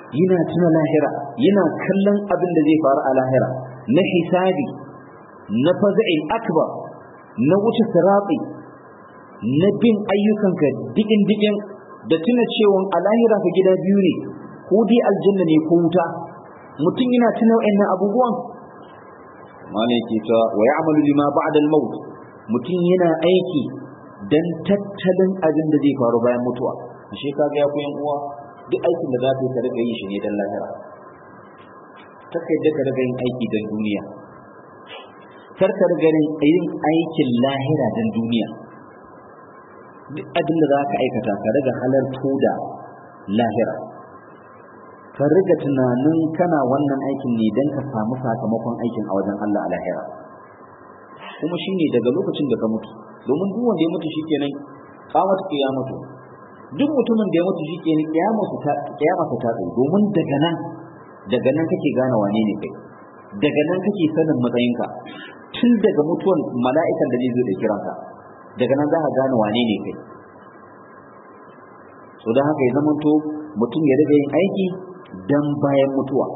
[SPEAKER 1] yana tuna lahira yana kallon abin da zai faru a lahira na hisabi na faza'il akbar na wuce siratsi na bin ayyukanka digin digin da tuna cewa a lahira ka gida biyu ne ko dai aljanna ne ko wuta mutum yana tuna wa'annan abubuwan malai ke cewa wa ya'malu lima ba'da al-maut mutum yana aiki dan tattalin abin da zai faru bayan mutuwa ashe kaga ya koyan uwa duk aikin da za ka yi ka riga yi shi ne dan lahira kaka yadda ka riga yin aiki dan duniya kar ka riga yin aikin lahira dan duniya duk abin da za ka aikata ka riga halarto da lahira ka riga tunanin kana wannan aikin ne don ka samu sakamakon aikin a wajen Allah a lahira kuma shine daga lokacin da ka mutu domin duk wanda ya mutu shikenan kawata ya mutu duk mutumin da ya mutu shikenan kiyamarsa ta kiyamarsa ta tsaye domin daga nan daga nan kake gane wane ne kai daga nan kake sanin matsayinka tun daga mutuwan mala'ikan da zai zo da kiranka daga nan za ka gane wane ne kai so don haka ya zamanto mutum ya riga yin aiki dan bayan mutuwa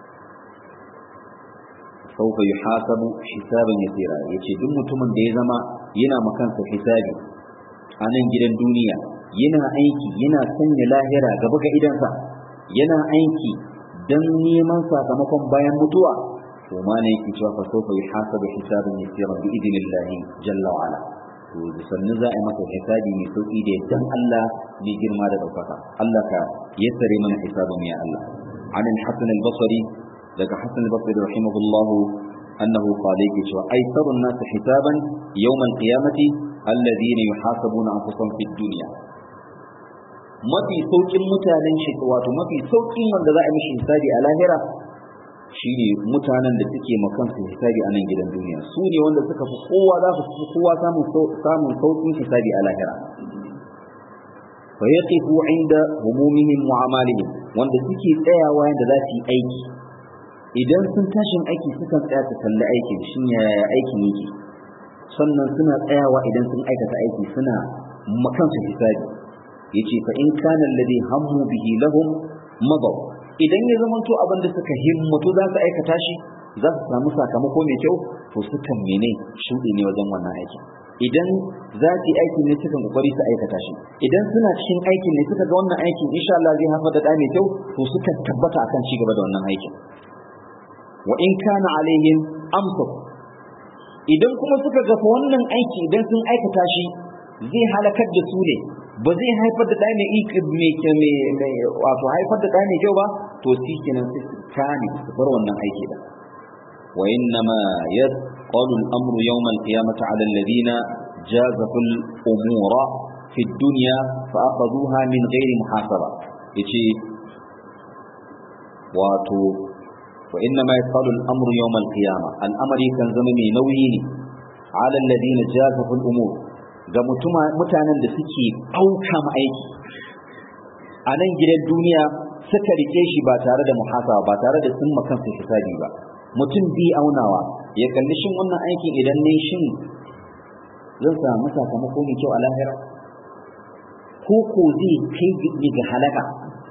[SPEAKER 1] sauka yi hasabu hisabin yasira ya ce duk mutumin da ya zama yana makansa hisabi a nan gidan duniya yana aiki yana sanya lahira gaba ga idansa yana aiki dan neman sakamakon bayan mutuwa to ma ne yake cewa fa sauka yi hasabu hisabin yasira bi idinillahi jalla wa ala to da sannan za a yi masa hisabi mai sauki da dan Allah ne girma da ɗaukaka Allah ka yassare mana hisabin ya Allah عن الحسن البصري لك حسن البصري رحمه الله أنه قال لك أيسر الناس حسابا يوم القيامة الذين يحاسبون أنفسهم في الدنيا mafi saukin mutanen shi wato mafi saukin wanda za a mishi hisabi a lahira shine mutanen da suke makansu hisabi a nan gidan duniya su ne wanda suka fi kowa za su fi kowa samun samun saukin hisabi a lahira fa yaqifu inda humumihim wa amalihim wanda suke tsayawa yanda za su yi aiki idan sun tashin aiki sukan tsaya su kalli aikin shin yaya aikin yake sannan suna tsayawa idan sun aikata aiki suna makansu hisabi yace fa in kana alladhi hammu bihi lahum madaw idan ya zama to abin da suka himmatu za su aikata shi za su samu sakamako mai kyau to sukan mene shuɗi ne wajen wannan aikin idan za su yi aikin ne sukan kokari su aikata shi idan suna cikin aikin ne suka ga wannan aikin insha Allah zai haifar da ɗa mai kyau to sukan tabbata akan ci gaba da wannan aikin wa in kana alaihim amsak idan kuma suka ga wannan aiki idan sun aikata shi zai halakar da su ne ba zai haifar da ɗaya mai wato haifar da ɗaya mai kyau ba to shi kenan sai su kane su bar wannan aiki da wa inna ma yasqalu al-amru yawm al-qiyamati 'ala alladhina jazafu al-umura fi ad-dunya fa akhadhuha min ghairi muhasaba yace wato wa inna ma yasqalu al-amru yawm al-qiyamah al-amri kan zama mai nauyi ne 'ala alladhina jazafu al-umur ga mutanen da suke ɗauka aiki a nan gidan duniya suka rike shi ba tare da muhasaba ba tare da sun makansu hisabi ba mutum bi aunawa ya kalli shin wannan aikin idan ne shin zan samu sakamako mai kyau a lahira ko ko zai kai ga halaka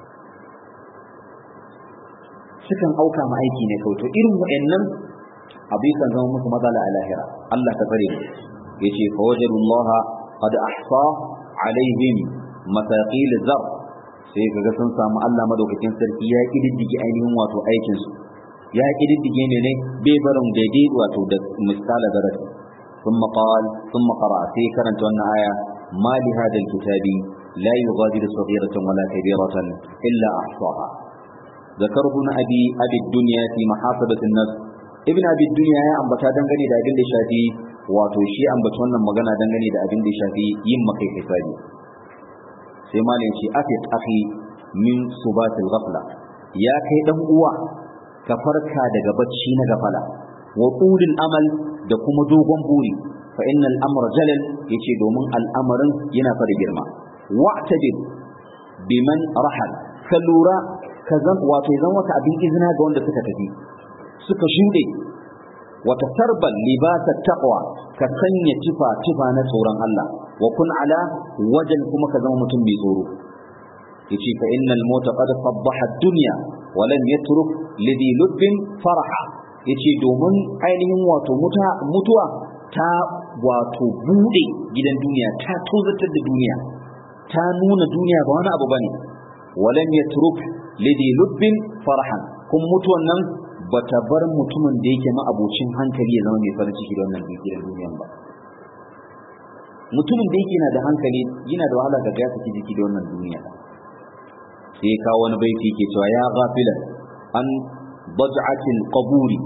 [SPEAKER 1] sukan auka ma aiki ne kawai to irin wa'annan abu kan zama musu matsala a lahira Allah ta tsare mu yace fa wajadullaha qad ahsa alaihim mataqil zar sai kaga sun samu Allah madaukakin sarki ya kididdige ainihin wato aikin su ya kididdige ne ne bai barin daidai wato da misala darasi ثم قال ثم قرأ في كرنت آية ما لهذا الكتاب لا يغادر صغيرة ولا كبيرة إلا أحصاها ذكر ابن أبي أبي الدنيا في محاسبة النفس ابن أبي الدنيا يا أم بتا دنگني da abin da shafi wato shi ambaci wannan magana dangane da abin da shafi yin makai hisabi sai malin shi afiq akhi min subatil ghafla ya kai dan uwa ka farka daga bacci na gafala wa qulil amal da kuma dogon buri fa innal amra jalal yace domin al'amarin yana fara girma wa'tadir biman rahal ka lura ka zan wato zan wata abin izina ga wanda suka tafi suka shuɗe wata sarban libasa taqwa ka sanya tufa tufa na tsoron Allah wa kun ala wajen kuma ka zama mutum mai tsoro yace fa innal mauta qad faddaha ad-dunya wa lam yatruk lidhi lubbin faraha yace domin ainihin wato mutuwa ta wato bude gidan duniya ta tozatar da duniya ta nuna duniya ba wani abu bane wa lam yatruk lidhi lubbin farahan kun mutuwan nan bata bar mutumin da yake ma abocin hankali ya zama mai farin ciki da wannan gidan duniyan ba mutumin da yake na da hankali yana da wahala ga ya saki jiki da wannan duniya sai kawo wani baiti yake cewa ya ghafila an baj'atil qaburi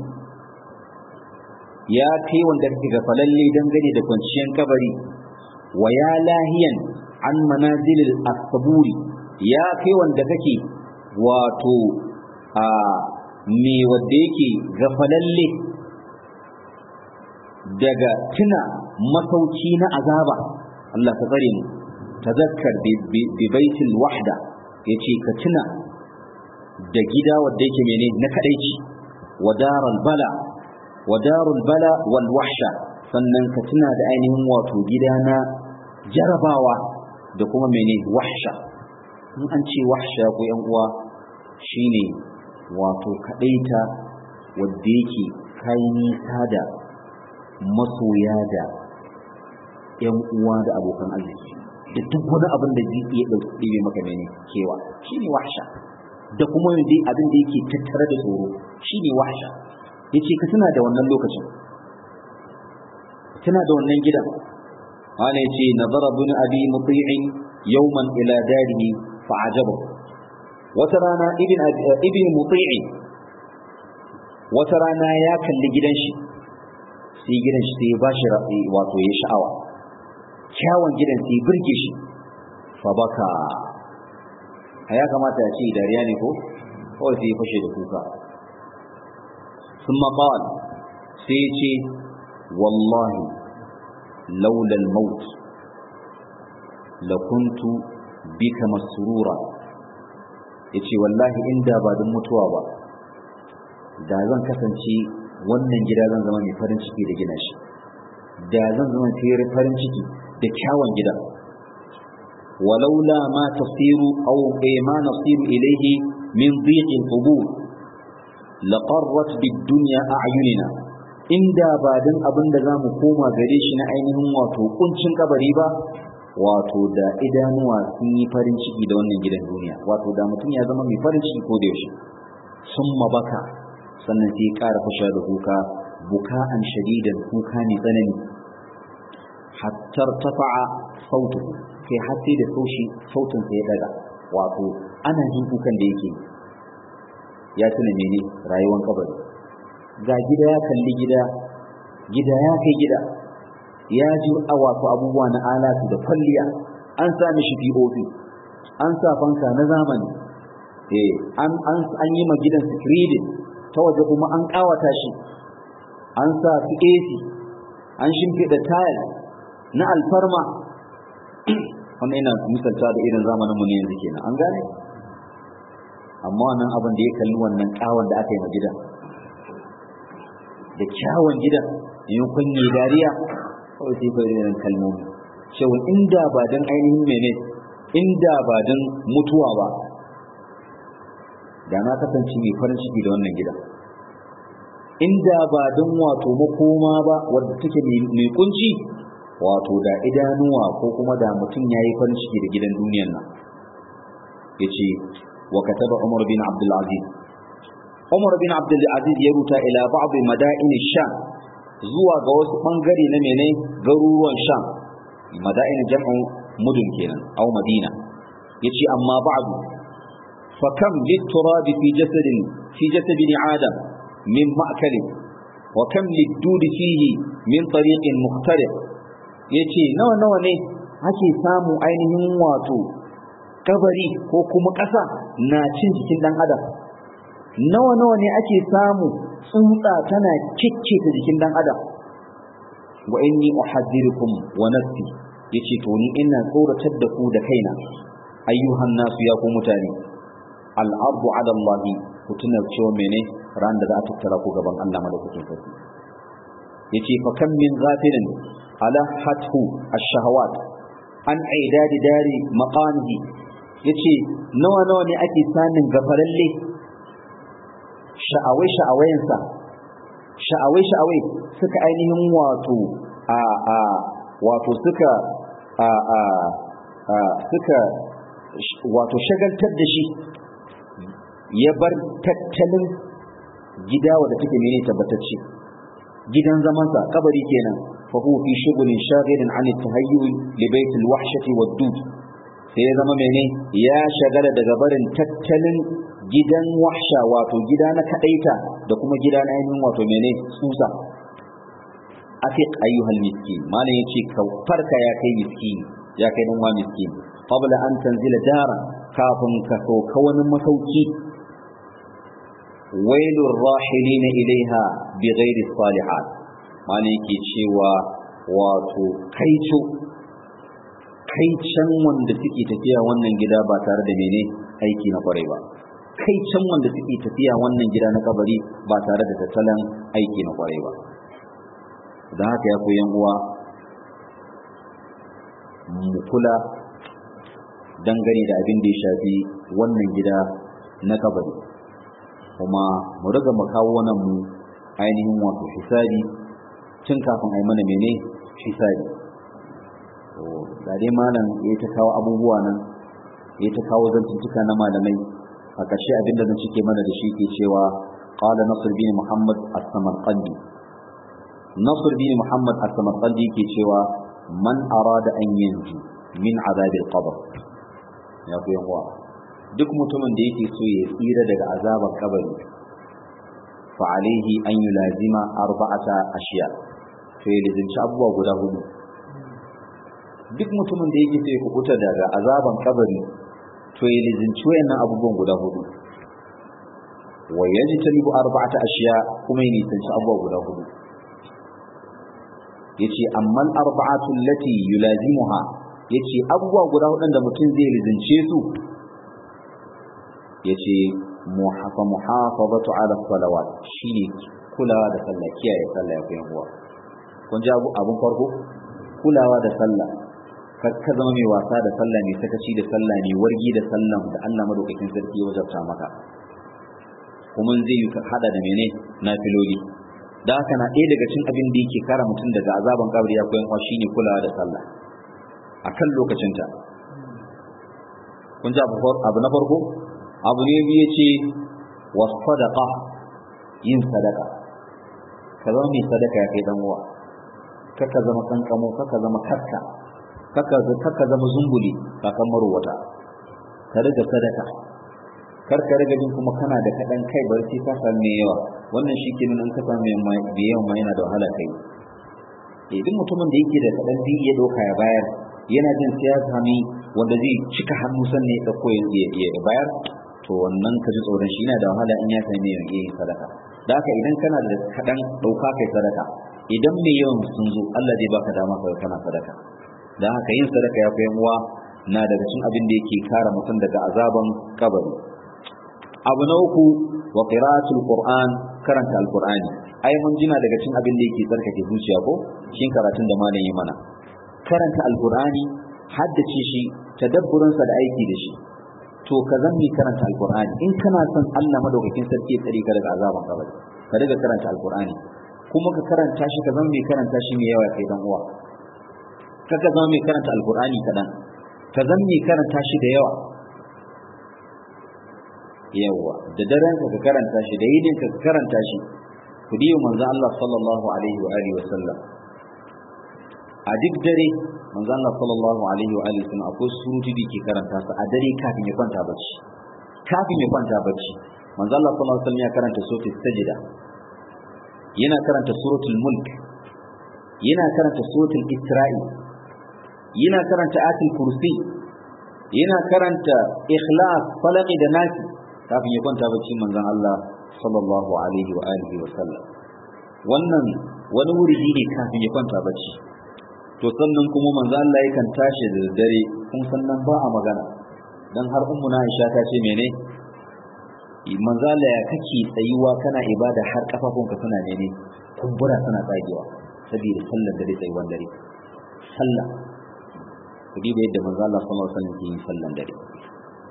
[SPEAKER 1] ya kai wanda kake gafalalle dangane da kwanciyar kabari wa ya lahiyan an manazilil asburi ya kai wanda kake wato a me wanda yake gafalalle daga tuna masauki na azaba Allah ka tsare mu tazakkar bi baitil wahda yace ka tuna da gida wanda yake mene na kadaici wa daral bala wa darul bala wal wahsha sannan ka tuna da ainihin wato gida na jarabawa da kuma mene wahsha in an ce wahsha ko yan uwa shine wato kadaita wanda yake kai nisa da masoya da ‘yan uwa da abokan arziki da duk wani abin da zai iya ɗauke maka mene kewa shi ne wahsha da kuma dai abin da yake tattare da tsoro shi ne wahsha ya ce ka tuna da wannan lokacin tuna da wannan gidan wani ya ce nazara bin abi muti'in yawman ila darihi fa'ajabu wata rana ibn muti'in wata rana ya kalli gidan shi sai gidan shi sai ya bashi wato ya sha'awa kyawun gidan sai birge shi fa baka a ya kamata ya ce dariya ne ko kawai sai ya fashe da kuka sun maƙawal sai ya ce wallahi laulal maut lakuntu bika masurura ya ce wallahi inda ba don mutuwa ba da zan kasance wannan gida zan zama mai farin ciki da gina shi da zan zama mai farin ciki da kyawun gida walaula ma tasiru aw ma nasiru ilayhi min dhiqil qubur laqarrat bid dunya a'yunina inda ba dan abin da zamu koma gare shi na ainihin wato kuncin kabari ba wato da idanuwa sun yi farin ciki da wannan gidan duniya wato da mutum ya zama mai farin ciki ko da yaushe summa baka sannan sai ya ƙara fasha da kuka buka'an shadidan kuka ne tsanani hattar tafa'a sautu kai har sai da saushi sautin sa ya daga wato ana jin kukan da yake ya tuna mene rayuwar kabari ga gida ya kalli gida gida ya kai gida ya ji a wato abubuwa na alatu da kwalliya an sa mishi POP an sa fanka na zamani eh an an yi ma gidan screening ta waje kuma an kawata shi an sa su AC an shimfiɗa tayal na alfarma wannan ina misalta da irin zamanin mu ne yanzu kenan an gane amma wannan abin da ya kalli wannan kawon da aka yi ma gidan da kyawun gidan yin kunye dariya kawai sai kai irin kalmomi cewa inda ba dan ainihin mene inda ba dan mutuwa ba da na kasance mai farin ciki da wannan gida inda ba don wato makoma ba wadda take mai kunci wato da idanuwa ko kuma da mutum ya yi farin ciki da gidan duniyan nan ya ce wa kataba umar bin abdulaziz umar bin abdulaziz ya ruta ila ba'd mada'in sham zuwa ga wasu bangare na mene garuruwan sham mada'in jam'u mudun kenan au madina yace amma ba'du فكم للتراب في جسد في جسد ابن آدم من مأكل وكم للدود فيه من طريق مختلف yace nawa nawa ne ake samu ainihin wato kabari ko kuma ƙasa na cin jikin ɗan adam nawa nawa ne ake samu tsuntsa tana kikkita jikin ɗan adam wa inni uhaddirukum wa nafsi yace to ni ina tsoratar da ku da kaina ayyuhan nasu ya ku mutane al'ardu ala Allah ku tuna cewa mene ran da za a tattara ku gaban Allah madaukakin sarki yace fa kam min ghafilin ala hathu ash-shahawat an aidadi dari maqamihi yace nawa nawa ne ake samun gafaralle sha'awai sha'awayensa sha'awai sha'awai suka ainihin wato a a wato suka a a a suka wato shagaltar da shi ya bar tattalin gida wadda take mene tabbatacce gidan zamansa kabari kenan fa huwa fi shughulin shaghilin an at-tahayyu li bayt al-wahshati wad-dud sai ya zama mene ya shagala daga barin tattalin gidan wahsha wato gida na kadaita da kuma gida na ainihin wato mene tsutsa afiq ayyuhal miskin malam yace ka farka ya kai miskin ya kai dan wa miskin qabla an tanzila dara kafin ka sauka wani masauki wailur rahilina ilaiha bi ghairi salihat malam yake cewa wato kaico kaicen wanda suke tafiya wannan gida ba tare da mene aiki na kwarai ba kaicen wanda suke tafiya wannan gida na kabari ba tare da tattalin aiki na kwarai ba da haka ya koyan uwa mu kula dangane da abin da ya shafi wannan gida na kabari kuma mu riga mu kawo nan mu ainihin wato hisabi tun kafin a yi mana mene hisabi da dai malam ya ta kawo abubuwa nan ya ta kawo zantuttuka na malamai a ƙarshe abin da zan cike mana da shi ke cewa qala nasr bin muhammad as-samarqandi nasr bin muhammad as-samarqandi ke cewa man arada an yanju min azab al-qabr ya ku yan duk mutumin da yake so ya tsira daga azabar kabari fa alaihi an yulazima arba'ata ashiya to ya lizinci abubuwa guda hudu duk mutumin da yake so ya kubuta daga azaban kabari to ya lizinci wayannan abubuwan guda hudu wa yajtanibu arba'ata ashiya kuma ya nisanci abubuwa guda hudu yace amman arba'atu allati yulazimuha yace abubuwa guda hudun da mutum zai lizince su yace muhafa muhafazatu ala salawat shine kulawa da sallah kiyaye sallah ya koyan uwa kun ji abun farko kulawa da sallah ka zama mai wasa da sallah mai sakaci da sallah mai wargi da sallah da Allah madaukakin sarki ya wajabta maka kuma zai yi hada da mene na filoli da haka na ɗaya daga cin abin da yake kara mutum daga azaban kabri ya koyan shi ne kulawa da sallah a kan lokacinta kun ji abu na farko abu ne biyu ce wa sadaqa yin sadaka ka zama mai sadaka ya kai dan uwa kaka zama kankamo kaka zama karka kaka zama zumbuli kakan marowata ka riga sadaka kar ka riga jin kuma kana da kaɗan kai bari sai ka samu mai yawa wannan shi ke nuna ka samu mai yawan ma yana da wahala kai eh duk mutumin da yake da kaɗan zai iya ɗauka ya bayar yana jin sai ya sami wanda zai cika hannu sannan ya ɗauko ya bayar to wannan ka ji tsoron shi yana da wahala in ya sami mai yin sadaka da haka idan kana da kaɗan ɗauka kai sadaka idan mai yawan sun zo Allah zai baka dama ka kana sadaka da haka yin sadaka ya fi uwa na daga cikin abin da yake kare mutum daga azaban kabari abu na uku wa qira'atul qur'an karanta alqur'ani ai mun jina daga cikin abin da yake tsarkake zuciya ko shin karatun da malam yi mana karanta alqur'ani haddace shi tadabburin sa da aiki da shi to ka zanni karanta alqur'ani in kana son Allah madaukakin sarki ya tsare ka daga azaban kabari ka riga karanta alqur'ani kuma ka karanta shi ka zama mai karanta shi mai yawa kai dan uwa kaka zama mai karanta alkur'ani kaɗan ka zama mai karanta shi da yawa yawa da daren ka karanta shi da yinin ka karanta shi ku diyo manzo Allah sallallahu alaihi wa alihi wa sallam a duk dare manzo Allah sallallahu alaihi wa alihi wa sallam akwai surutu da ke karanta su a dare kafin ya kwanta bacci kafin ya kwanta bacci manzo Allah sallallahu alaihi wa sallam ya karanta suratul sajda yana karanta suratul mulk yana karanta suratul isra'i yana karanta atul kursi yana karanta ikhlas falaqi da nasi kafin ya kwanta bacci manzon Allah sallallahu alaihi wa alihi wa sallam wannan wani wuri ne kafin ya kwanta bacci to sannan kuma manzon Allah yakan tashi da dare kun sannan ba a magana dan har ummu na Aisha ta ce mene manzo Allah ya kake tsayuwa kana ibada har kafafunka suna mene kumbura suna tsagewa saboda sallar dare tsayuwan dare sallah ku diba yadda manzo Allah sallallahu alaihi wasallam ke yin sallan dare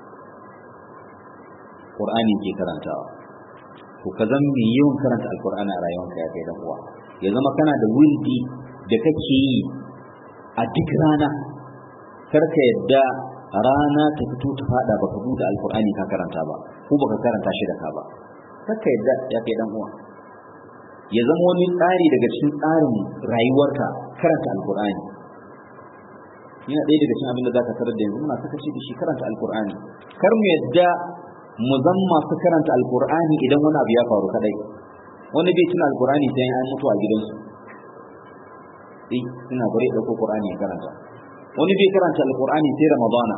[SPEAKER 1] alqur'ani ke karantawa to ka zama mai yawan karanta alqur'ani a rayuwarka ya kai dan uwa ya zama kana da wildi da kake yi a duk rana kar ka yadda rana ta fito ta fada baka buɗe alqur'ani ka karanta ba ko baka karanta shi da ka ba kar ka yadda ya kai dan uwa ya zama wani tsari daga cikin tsarin rayuwarka karanta alqur'ani yana ɗaya daga cikin abin da za ka tarar da yanzu muna saka shi da shi karanta alkur'ani kar mu yadda mu zan masu karanta alkur'ani idan wani abu ya faru kadai wani bai tuna alkur'ani sai an mutu a gidansu eh suna bare ɗauko qur'ani ya karanta wani bai karanta alkur'ani sai ramadana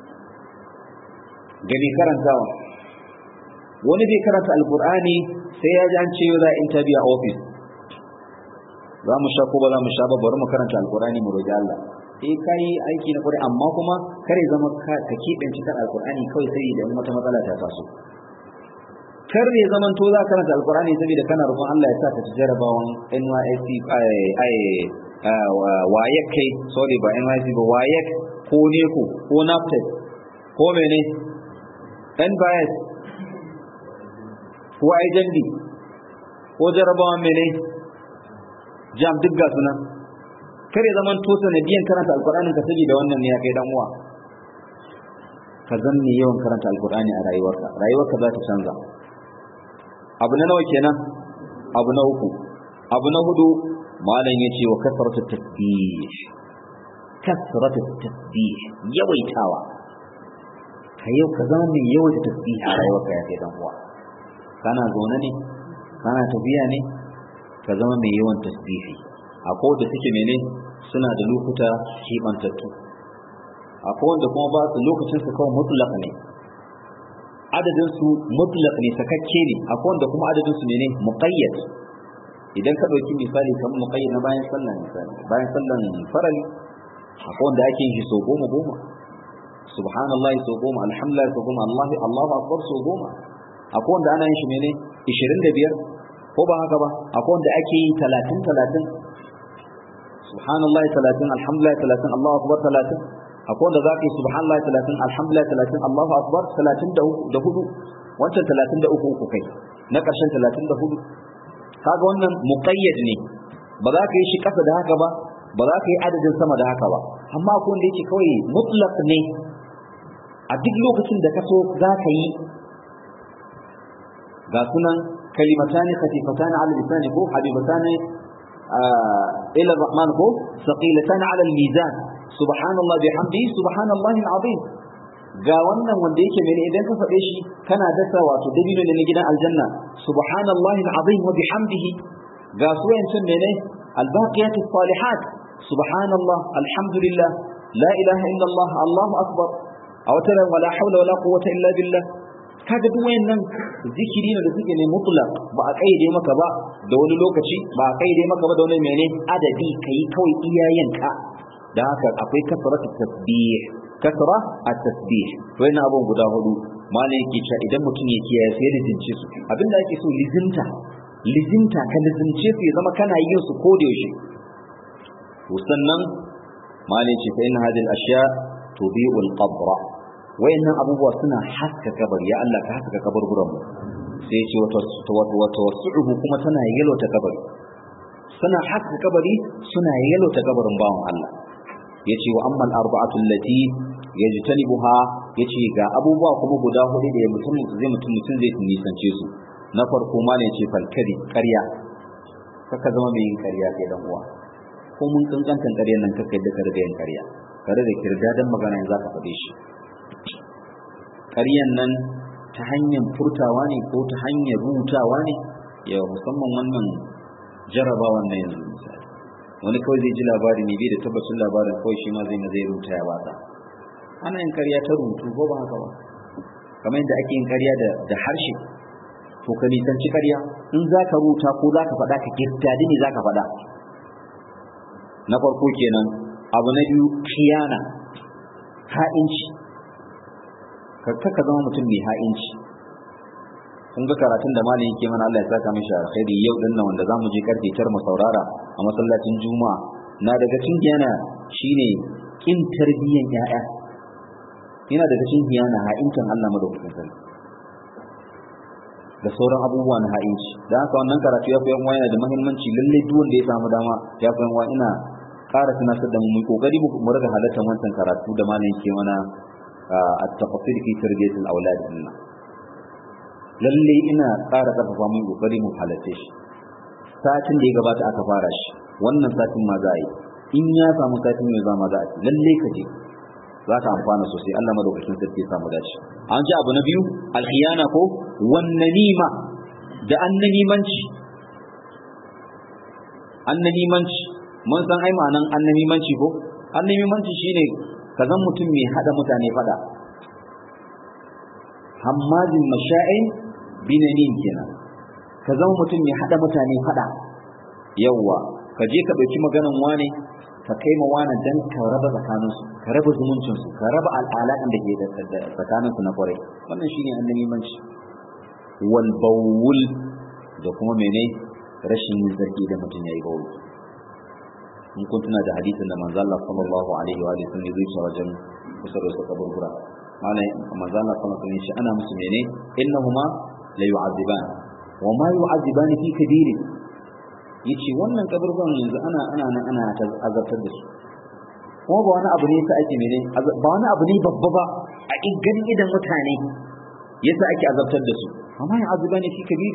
[SPEAKER 1] gani karantawa wani bai karanta alkur'ani sai ya ji an ce yau za a interview a office za mu sha ko ba za mu sha ba bari mu karanta alkur'ani mu roƙi Allah eh kai aiki na kwarai amma kuma kare zama ka keɓance kan alkur'ani kawai sai idan wata matsala ta taso kar ya zaman to za ka karanta alkur'ani saboda kana roƙon Allah ya sa ka ci jarabawan NYSC ai wayek kai sorry ba NYSC ba wayek ko neko ko NAPTEP ko mene NBIS ko IJND ko jarabawan mene jam duk ga sunan kare zaman to sanadiyan karanta alqur'anin ka saboda wannan ne ya kai dan uwa ka zanne yawan karanta alqur'ani a rayuwarka rayuwarka za ta canza abu na nawa kenan abu na uku abu na hudu malam yace wa kasratu tasbih kasratu tasbih yawaitawa ka yau ka zama mai yawaita tasbih a rayuwarka ya kai dan uwa kana zaune ne kana tafiya ne ka zama mai yawan tasbihi akwai wanda suke mene suna da lokuta kimantattu akwai wanda kuma ba su lokacin su kawai mutlaq ne adadin su mutlaq ne sakakke ne akwai wanda kuma adadin su mene muqayyad idan ka dauki misali kamar muqayyad na bayan sallah misali bayan sallan farali akwai wanda ake yin shi so goma goma subhanallahi so goma alhamdulillah so goma allahu allahu akbar so goma akwai wanda ana yin shi mene 25 ko ba haka ba akwai wanda ake yi 30 30 subhanallahi 30 alhamdulillah 30 Allahu akbar 30 akwai wanda zaka yi subhanallahi 30 alhamdulillah 30 Allahu akbar 30 da hudu wancan 33 uku kai na ƙarshen 34 kaga wannan muqayyad ne ba za ka yi shi ƙasa da haka ba ba za ka yi adadin sama da haka ba amma akwai wanda yake kawai mutlaq ne a duk lokacin da ka so za ka yi ga sunan kalimatani khafifatani ala lisani ko habibatani ila الرحمن ko ثقيلتان على الميزان سبحان الله بحمده سبحان الله العظيم ga wannan wanda yake mene idan ka faɗe shi kana dasa wato dabino ne na gidan aljanna subhanallahi alazim wa bihamdihi ga su wayancin mene albaqiyat salihat subhanallah alhamdulillah la ilaha illa allah allahu akbar a wata wala hawla wala quwwata illa billah kaga duk wayannan zikiri ne da suke ne mutlaq ba a kaide maka ba da wani lokaci ba a kaide maka ba da wani mene adadi kai kawai iyayenka da haka akwai kasratu tasbih kasra at-tasbih to yana abun guda hudu malai yake cewa idan mutum ya kiyaye sai da jince su abinda ake so lizinta lizinta ka lizince su ya zama kana yin su ko da yaushe to sannan malai ce fa inna hadhihi al-ashya tubi'u al-qabra wayannan abubuwa suna haska kabari ya Allah ka haska kaburburan mu sai ya ce wata wata wasu'uhu kuma tana yalota kabari suna haska kabari suna yalota kabarin bawan Allah yace wa amma al-arba'atu allati yajtanibuha yace ga abubuwa kuma guda hudu da mutum zai mutum mutum zai nisance su na farko ma ne ce falkari ƙarya kaka zama mai yin ƙarya kai dan uwa ko mun kankantan ƙaryar nan kaka yadda ka riga yin ƙarya ka riga kirda dan magana in zaka faɗe shi ƙaryan nan ta hanyar furtawa ne ko ta hanyar rubutawa ne yawa musamman wannan jarabawan na yanzu misali wani kawai zai ji labari ne bai da tabbacin labarin kawai shi ma zai na zai rubuta ya bata ana yin karya ta rubutu ko ba haka ba kamar yadda ake yin karya da harshe to ka nisanci karya in za ka rubuta ko za ka faɗa ka kirtadi ne za ka faɗa na farko kenan abu na biyu kiyana ha'inci ka zama mutum mai ha'inci kun ga karatun da malam yake mana Allah ya saka mishi alkhairi yau din nan wanda zamu je karfe 9 mu saurara a masallacin juma'a na daga cikin yana shine kin tarbiyyan yaya yana daga cikin yana ha'intan Allah madaukakin sarki da sauran abubuwa na ha'inci da haka wannan karatu ya fi yan yana da muhimmanci lalle duk wanda ya samu dama ya fi yan ina ƙara tunatar da mu mu kokari mu riga halartar wancan karatu da malamin ke mana at-tafsir fi tarbiyatil awlad dinna lalle ina ƙara ƙarfafa mu kokari mu halarce shi satin da ya gabata aka fara shi wannan satin ma za a yi in ya samu satin mai zama za a ci lalle ka je za ka amfana sosai Allah madaukakin sarki ya samu dace an ji abu na biyu alkhiyana ko wan namima da annamimanci annamimanci mun san ai ma'anan annamimanci ko annamimanci shine ka zan mutum mai hada mutane fada hammazin masha'in binanin kenan ka zama mutum mai hada mutane fada yawwa ka je ka ɗauki maganan wane ka kai ma wani dan ka raba tsakaninsu ka raba zumuncinsu ka raba al'alaƙan da ke tsakaninsu na kwarai wannan shine annabimanci wal bawul da kuma mene rashin yin zargi da mutum yayi bawul in kun tuna da hadisin da manzo Allah sallallahu alaihi wa sallam zai ce wajen kusa da su kaburbura malai manzo Allah sallallahu alaihi wa ana musu mene innahuma la yu'aziban wa ma yu'aziban fi kabirin yace wannan kaburban yanzu ana ana nan ana azabtar da su kuma ba wani abu ne yasa ake mene ba wani abu ne babba ba a ganin idan mutane yasa ake azabtar da su amma ya azuba ne fi kabiri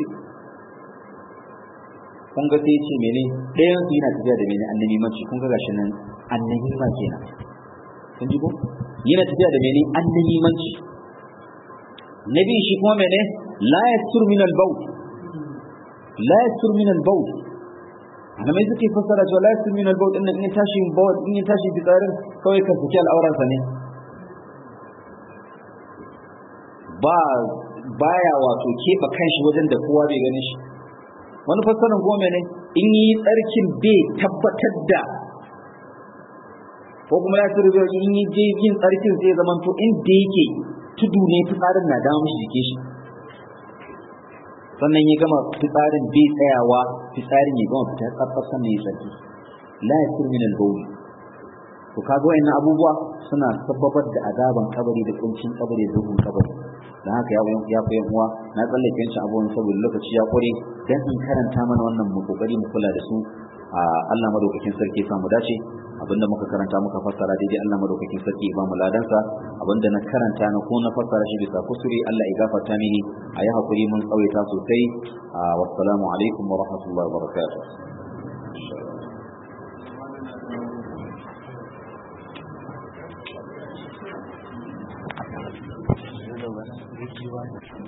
[SPEAKER 1] kun ga sai yace mene ɗayan su yana tafiya da mene annabi mace kun ga gashi nan annabi ma kenan kun ji ko yana tafiya da mene annabi mace nabi shi kuma mene la yastur min al-bawl la yastur min al-bawl malamai suke fassara cewa la yasmi min al-bawl din in ya tashi bawl in ya tashi fitsarin kawai ka saki al'auran sa ne ba baya wato keɓe kanshi wajen da kowa bai gani shi wani fassarar goma ne in yi tsarkin bai tabbatar da ko kuma ya tsirbe in yi je yin tsarkin sai zama to inda yake tudu ne fitsarin na dawo mishi jikin shi sannan ya gama fitsarin bai tsayawa fitsarin ya gama fitar tsaftsaf sannan ya tsarki la yasir min al-bawl to kaga wayannan abubuwa suna sababar da azaban kabari da kuncin kabari da duhun kabari dan haka ya ya fi uwa na tsallake shi abubuwan saboda lokaci ya kure dan in karanta mana wannan mu kokari mu kula da su a Allah madaukakin sarki ya mu dace abinda muka karanta muka fassara daidai Allah madaukakin sarki ya ba mu ladansa abinda na karanta na ko na fassara shi bisa kusuri Allah ya gafarta mini a yi hakuri mun tsawaita sosai wassalamu alaikum wa rahmatullahi wa barakatuh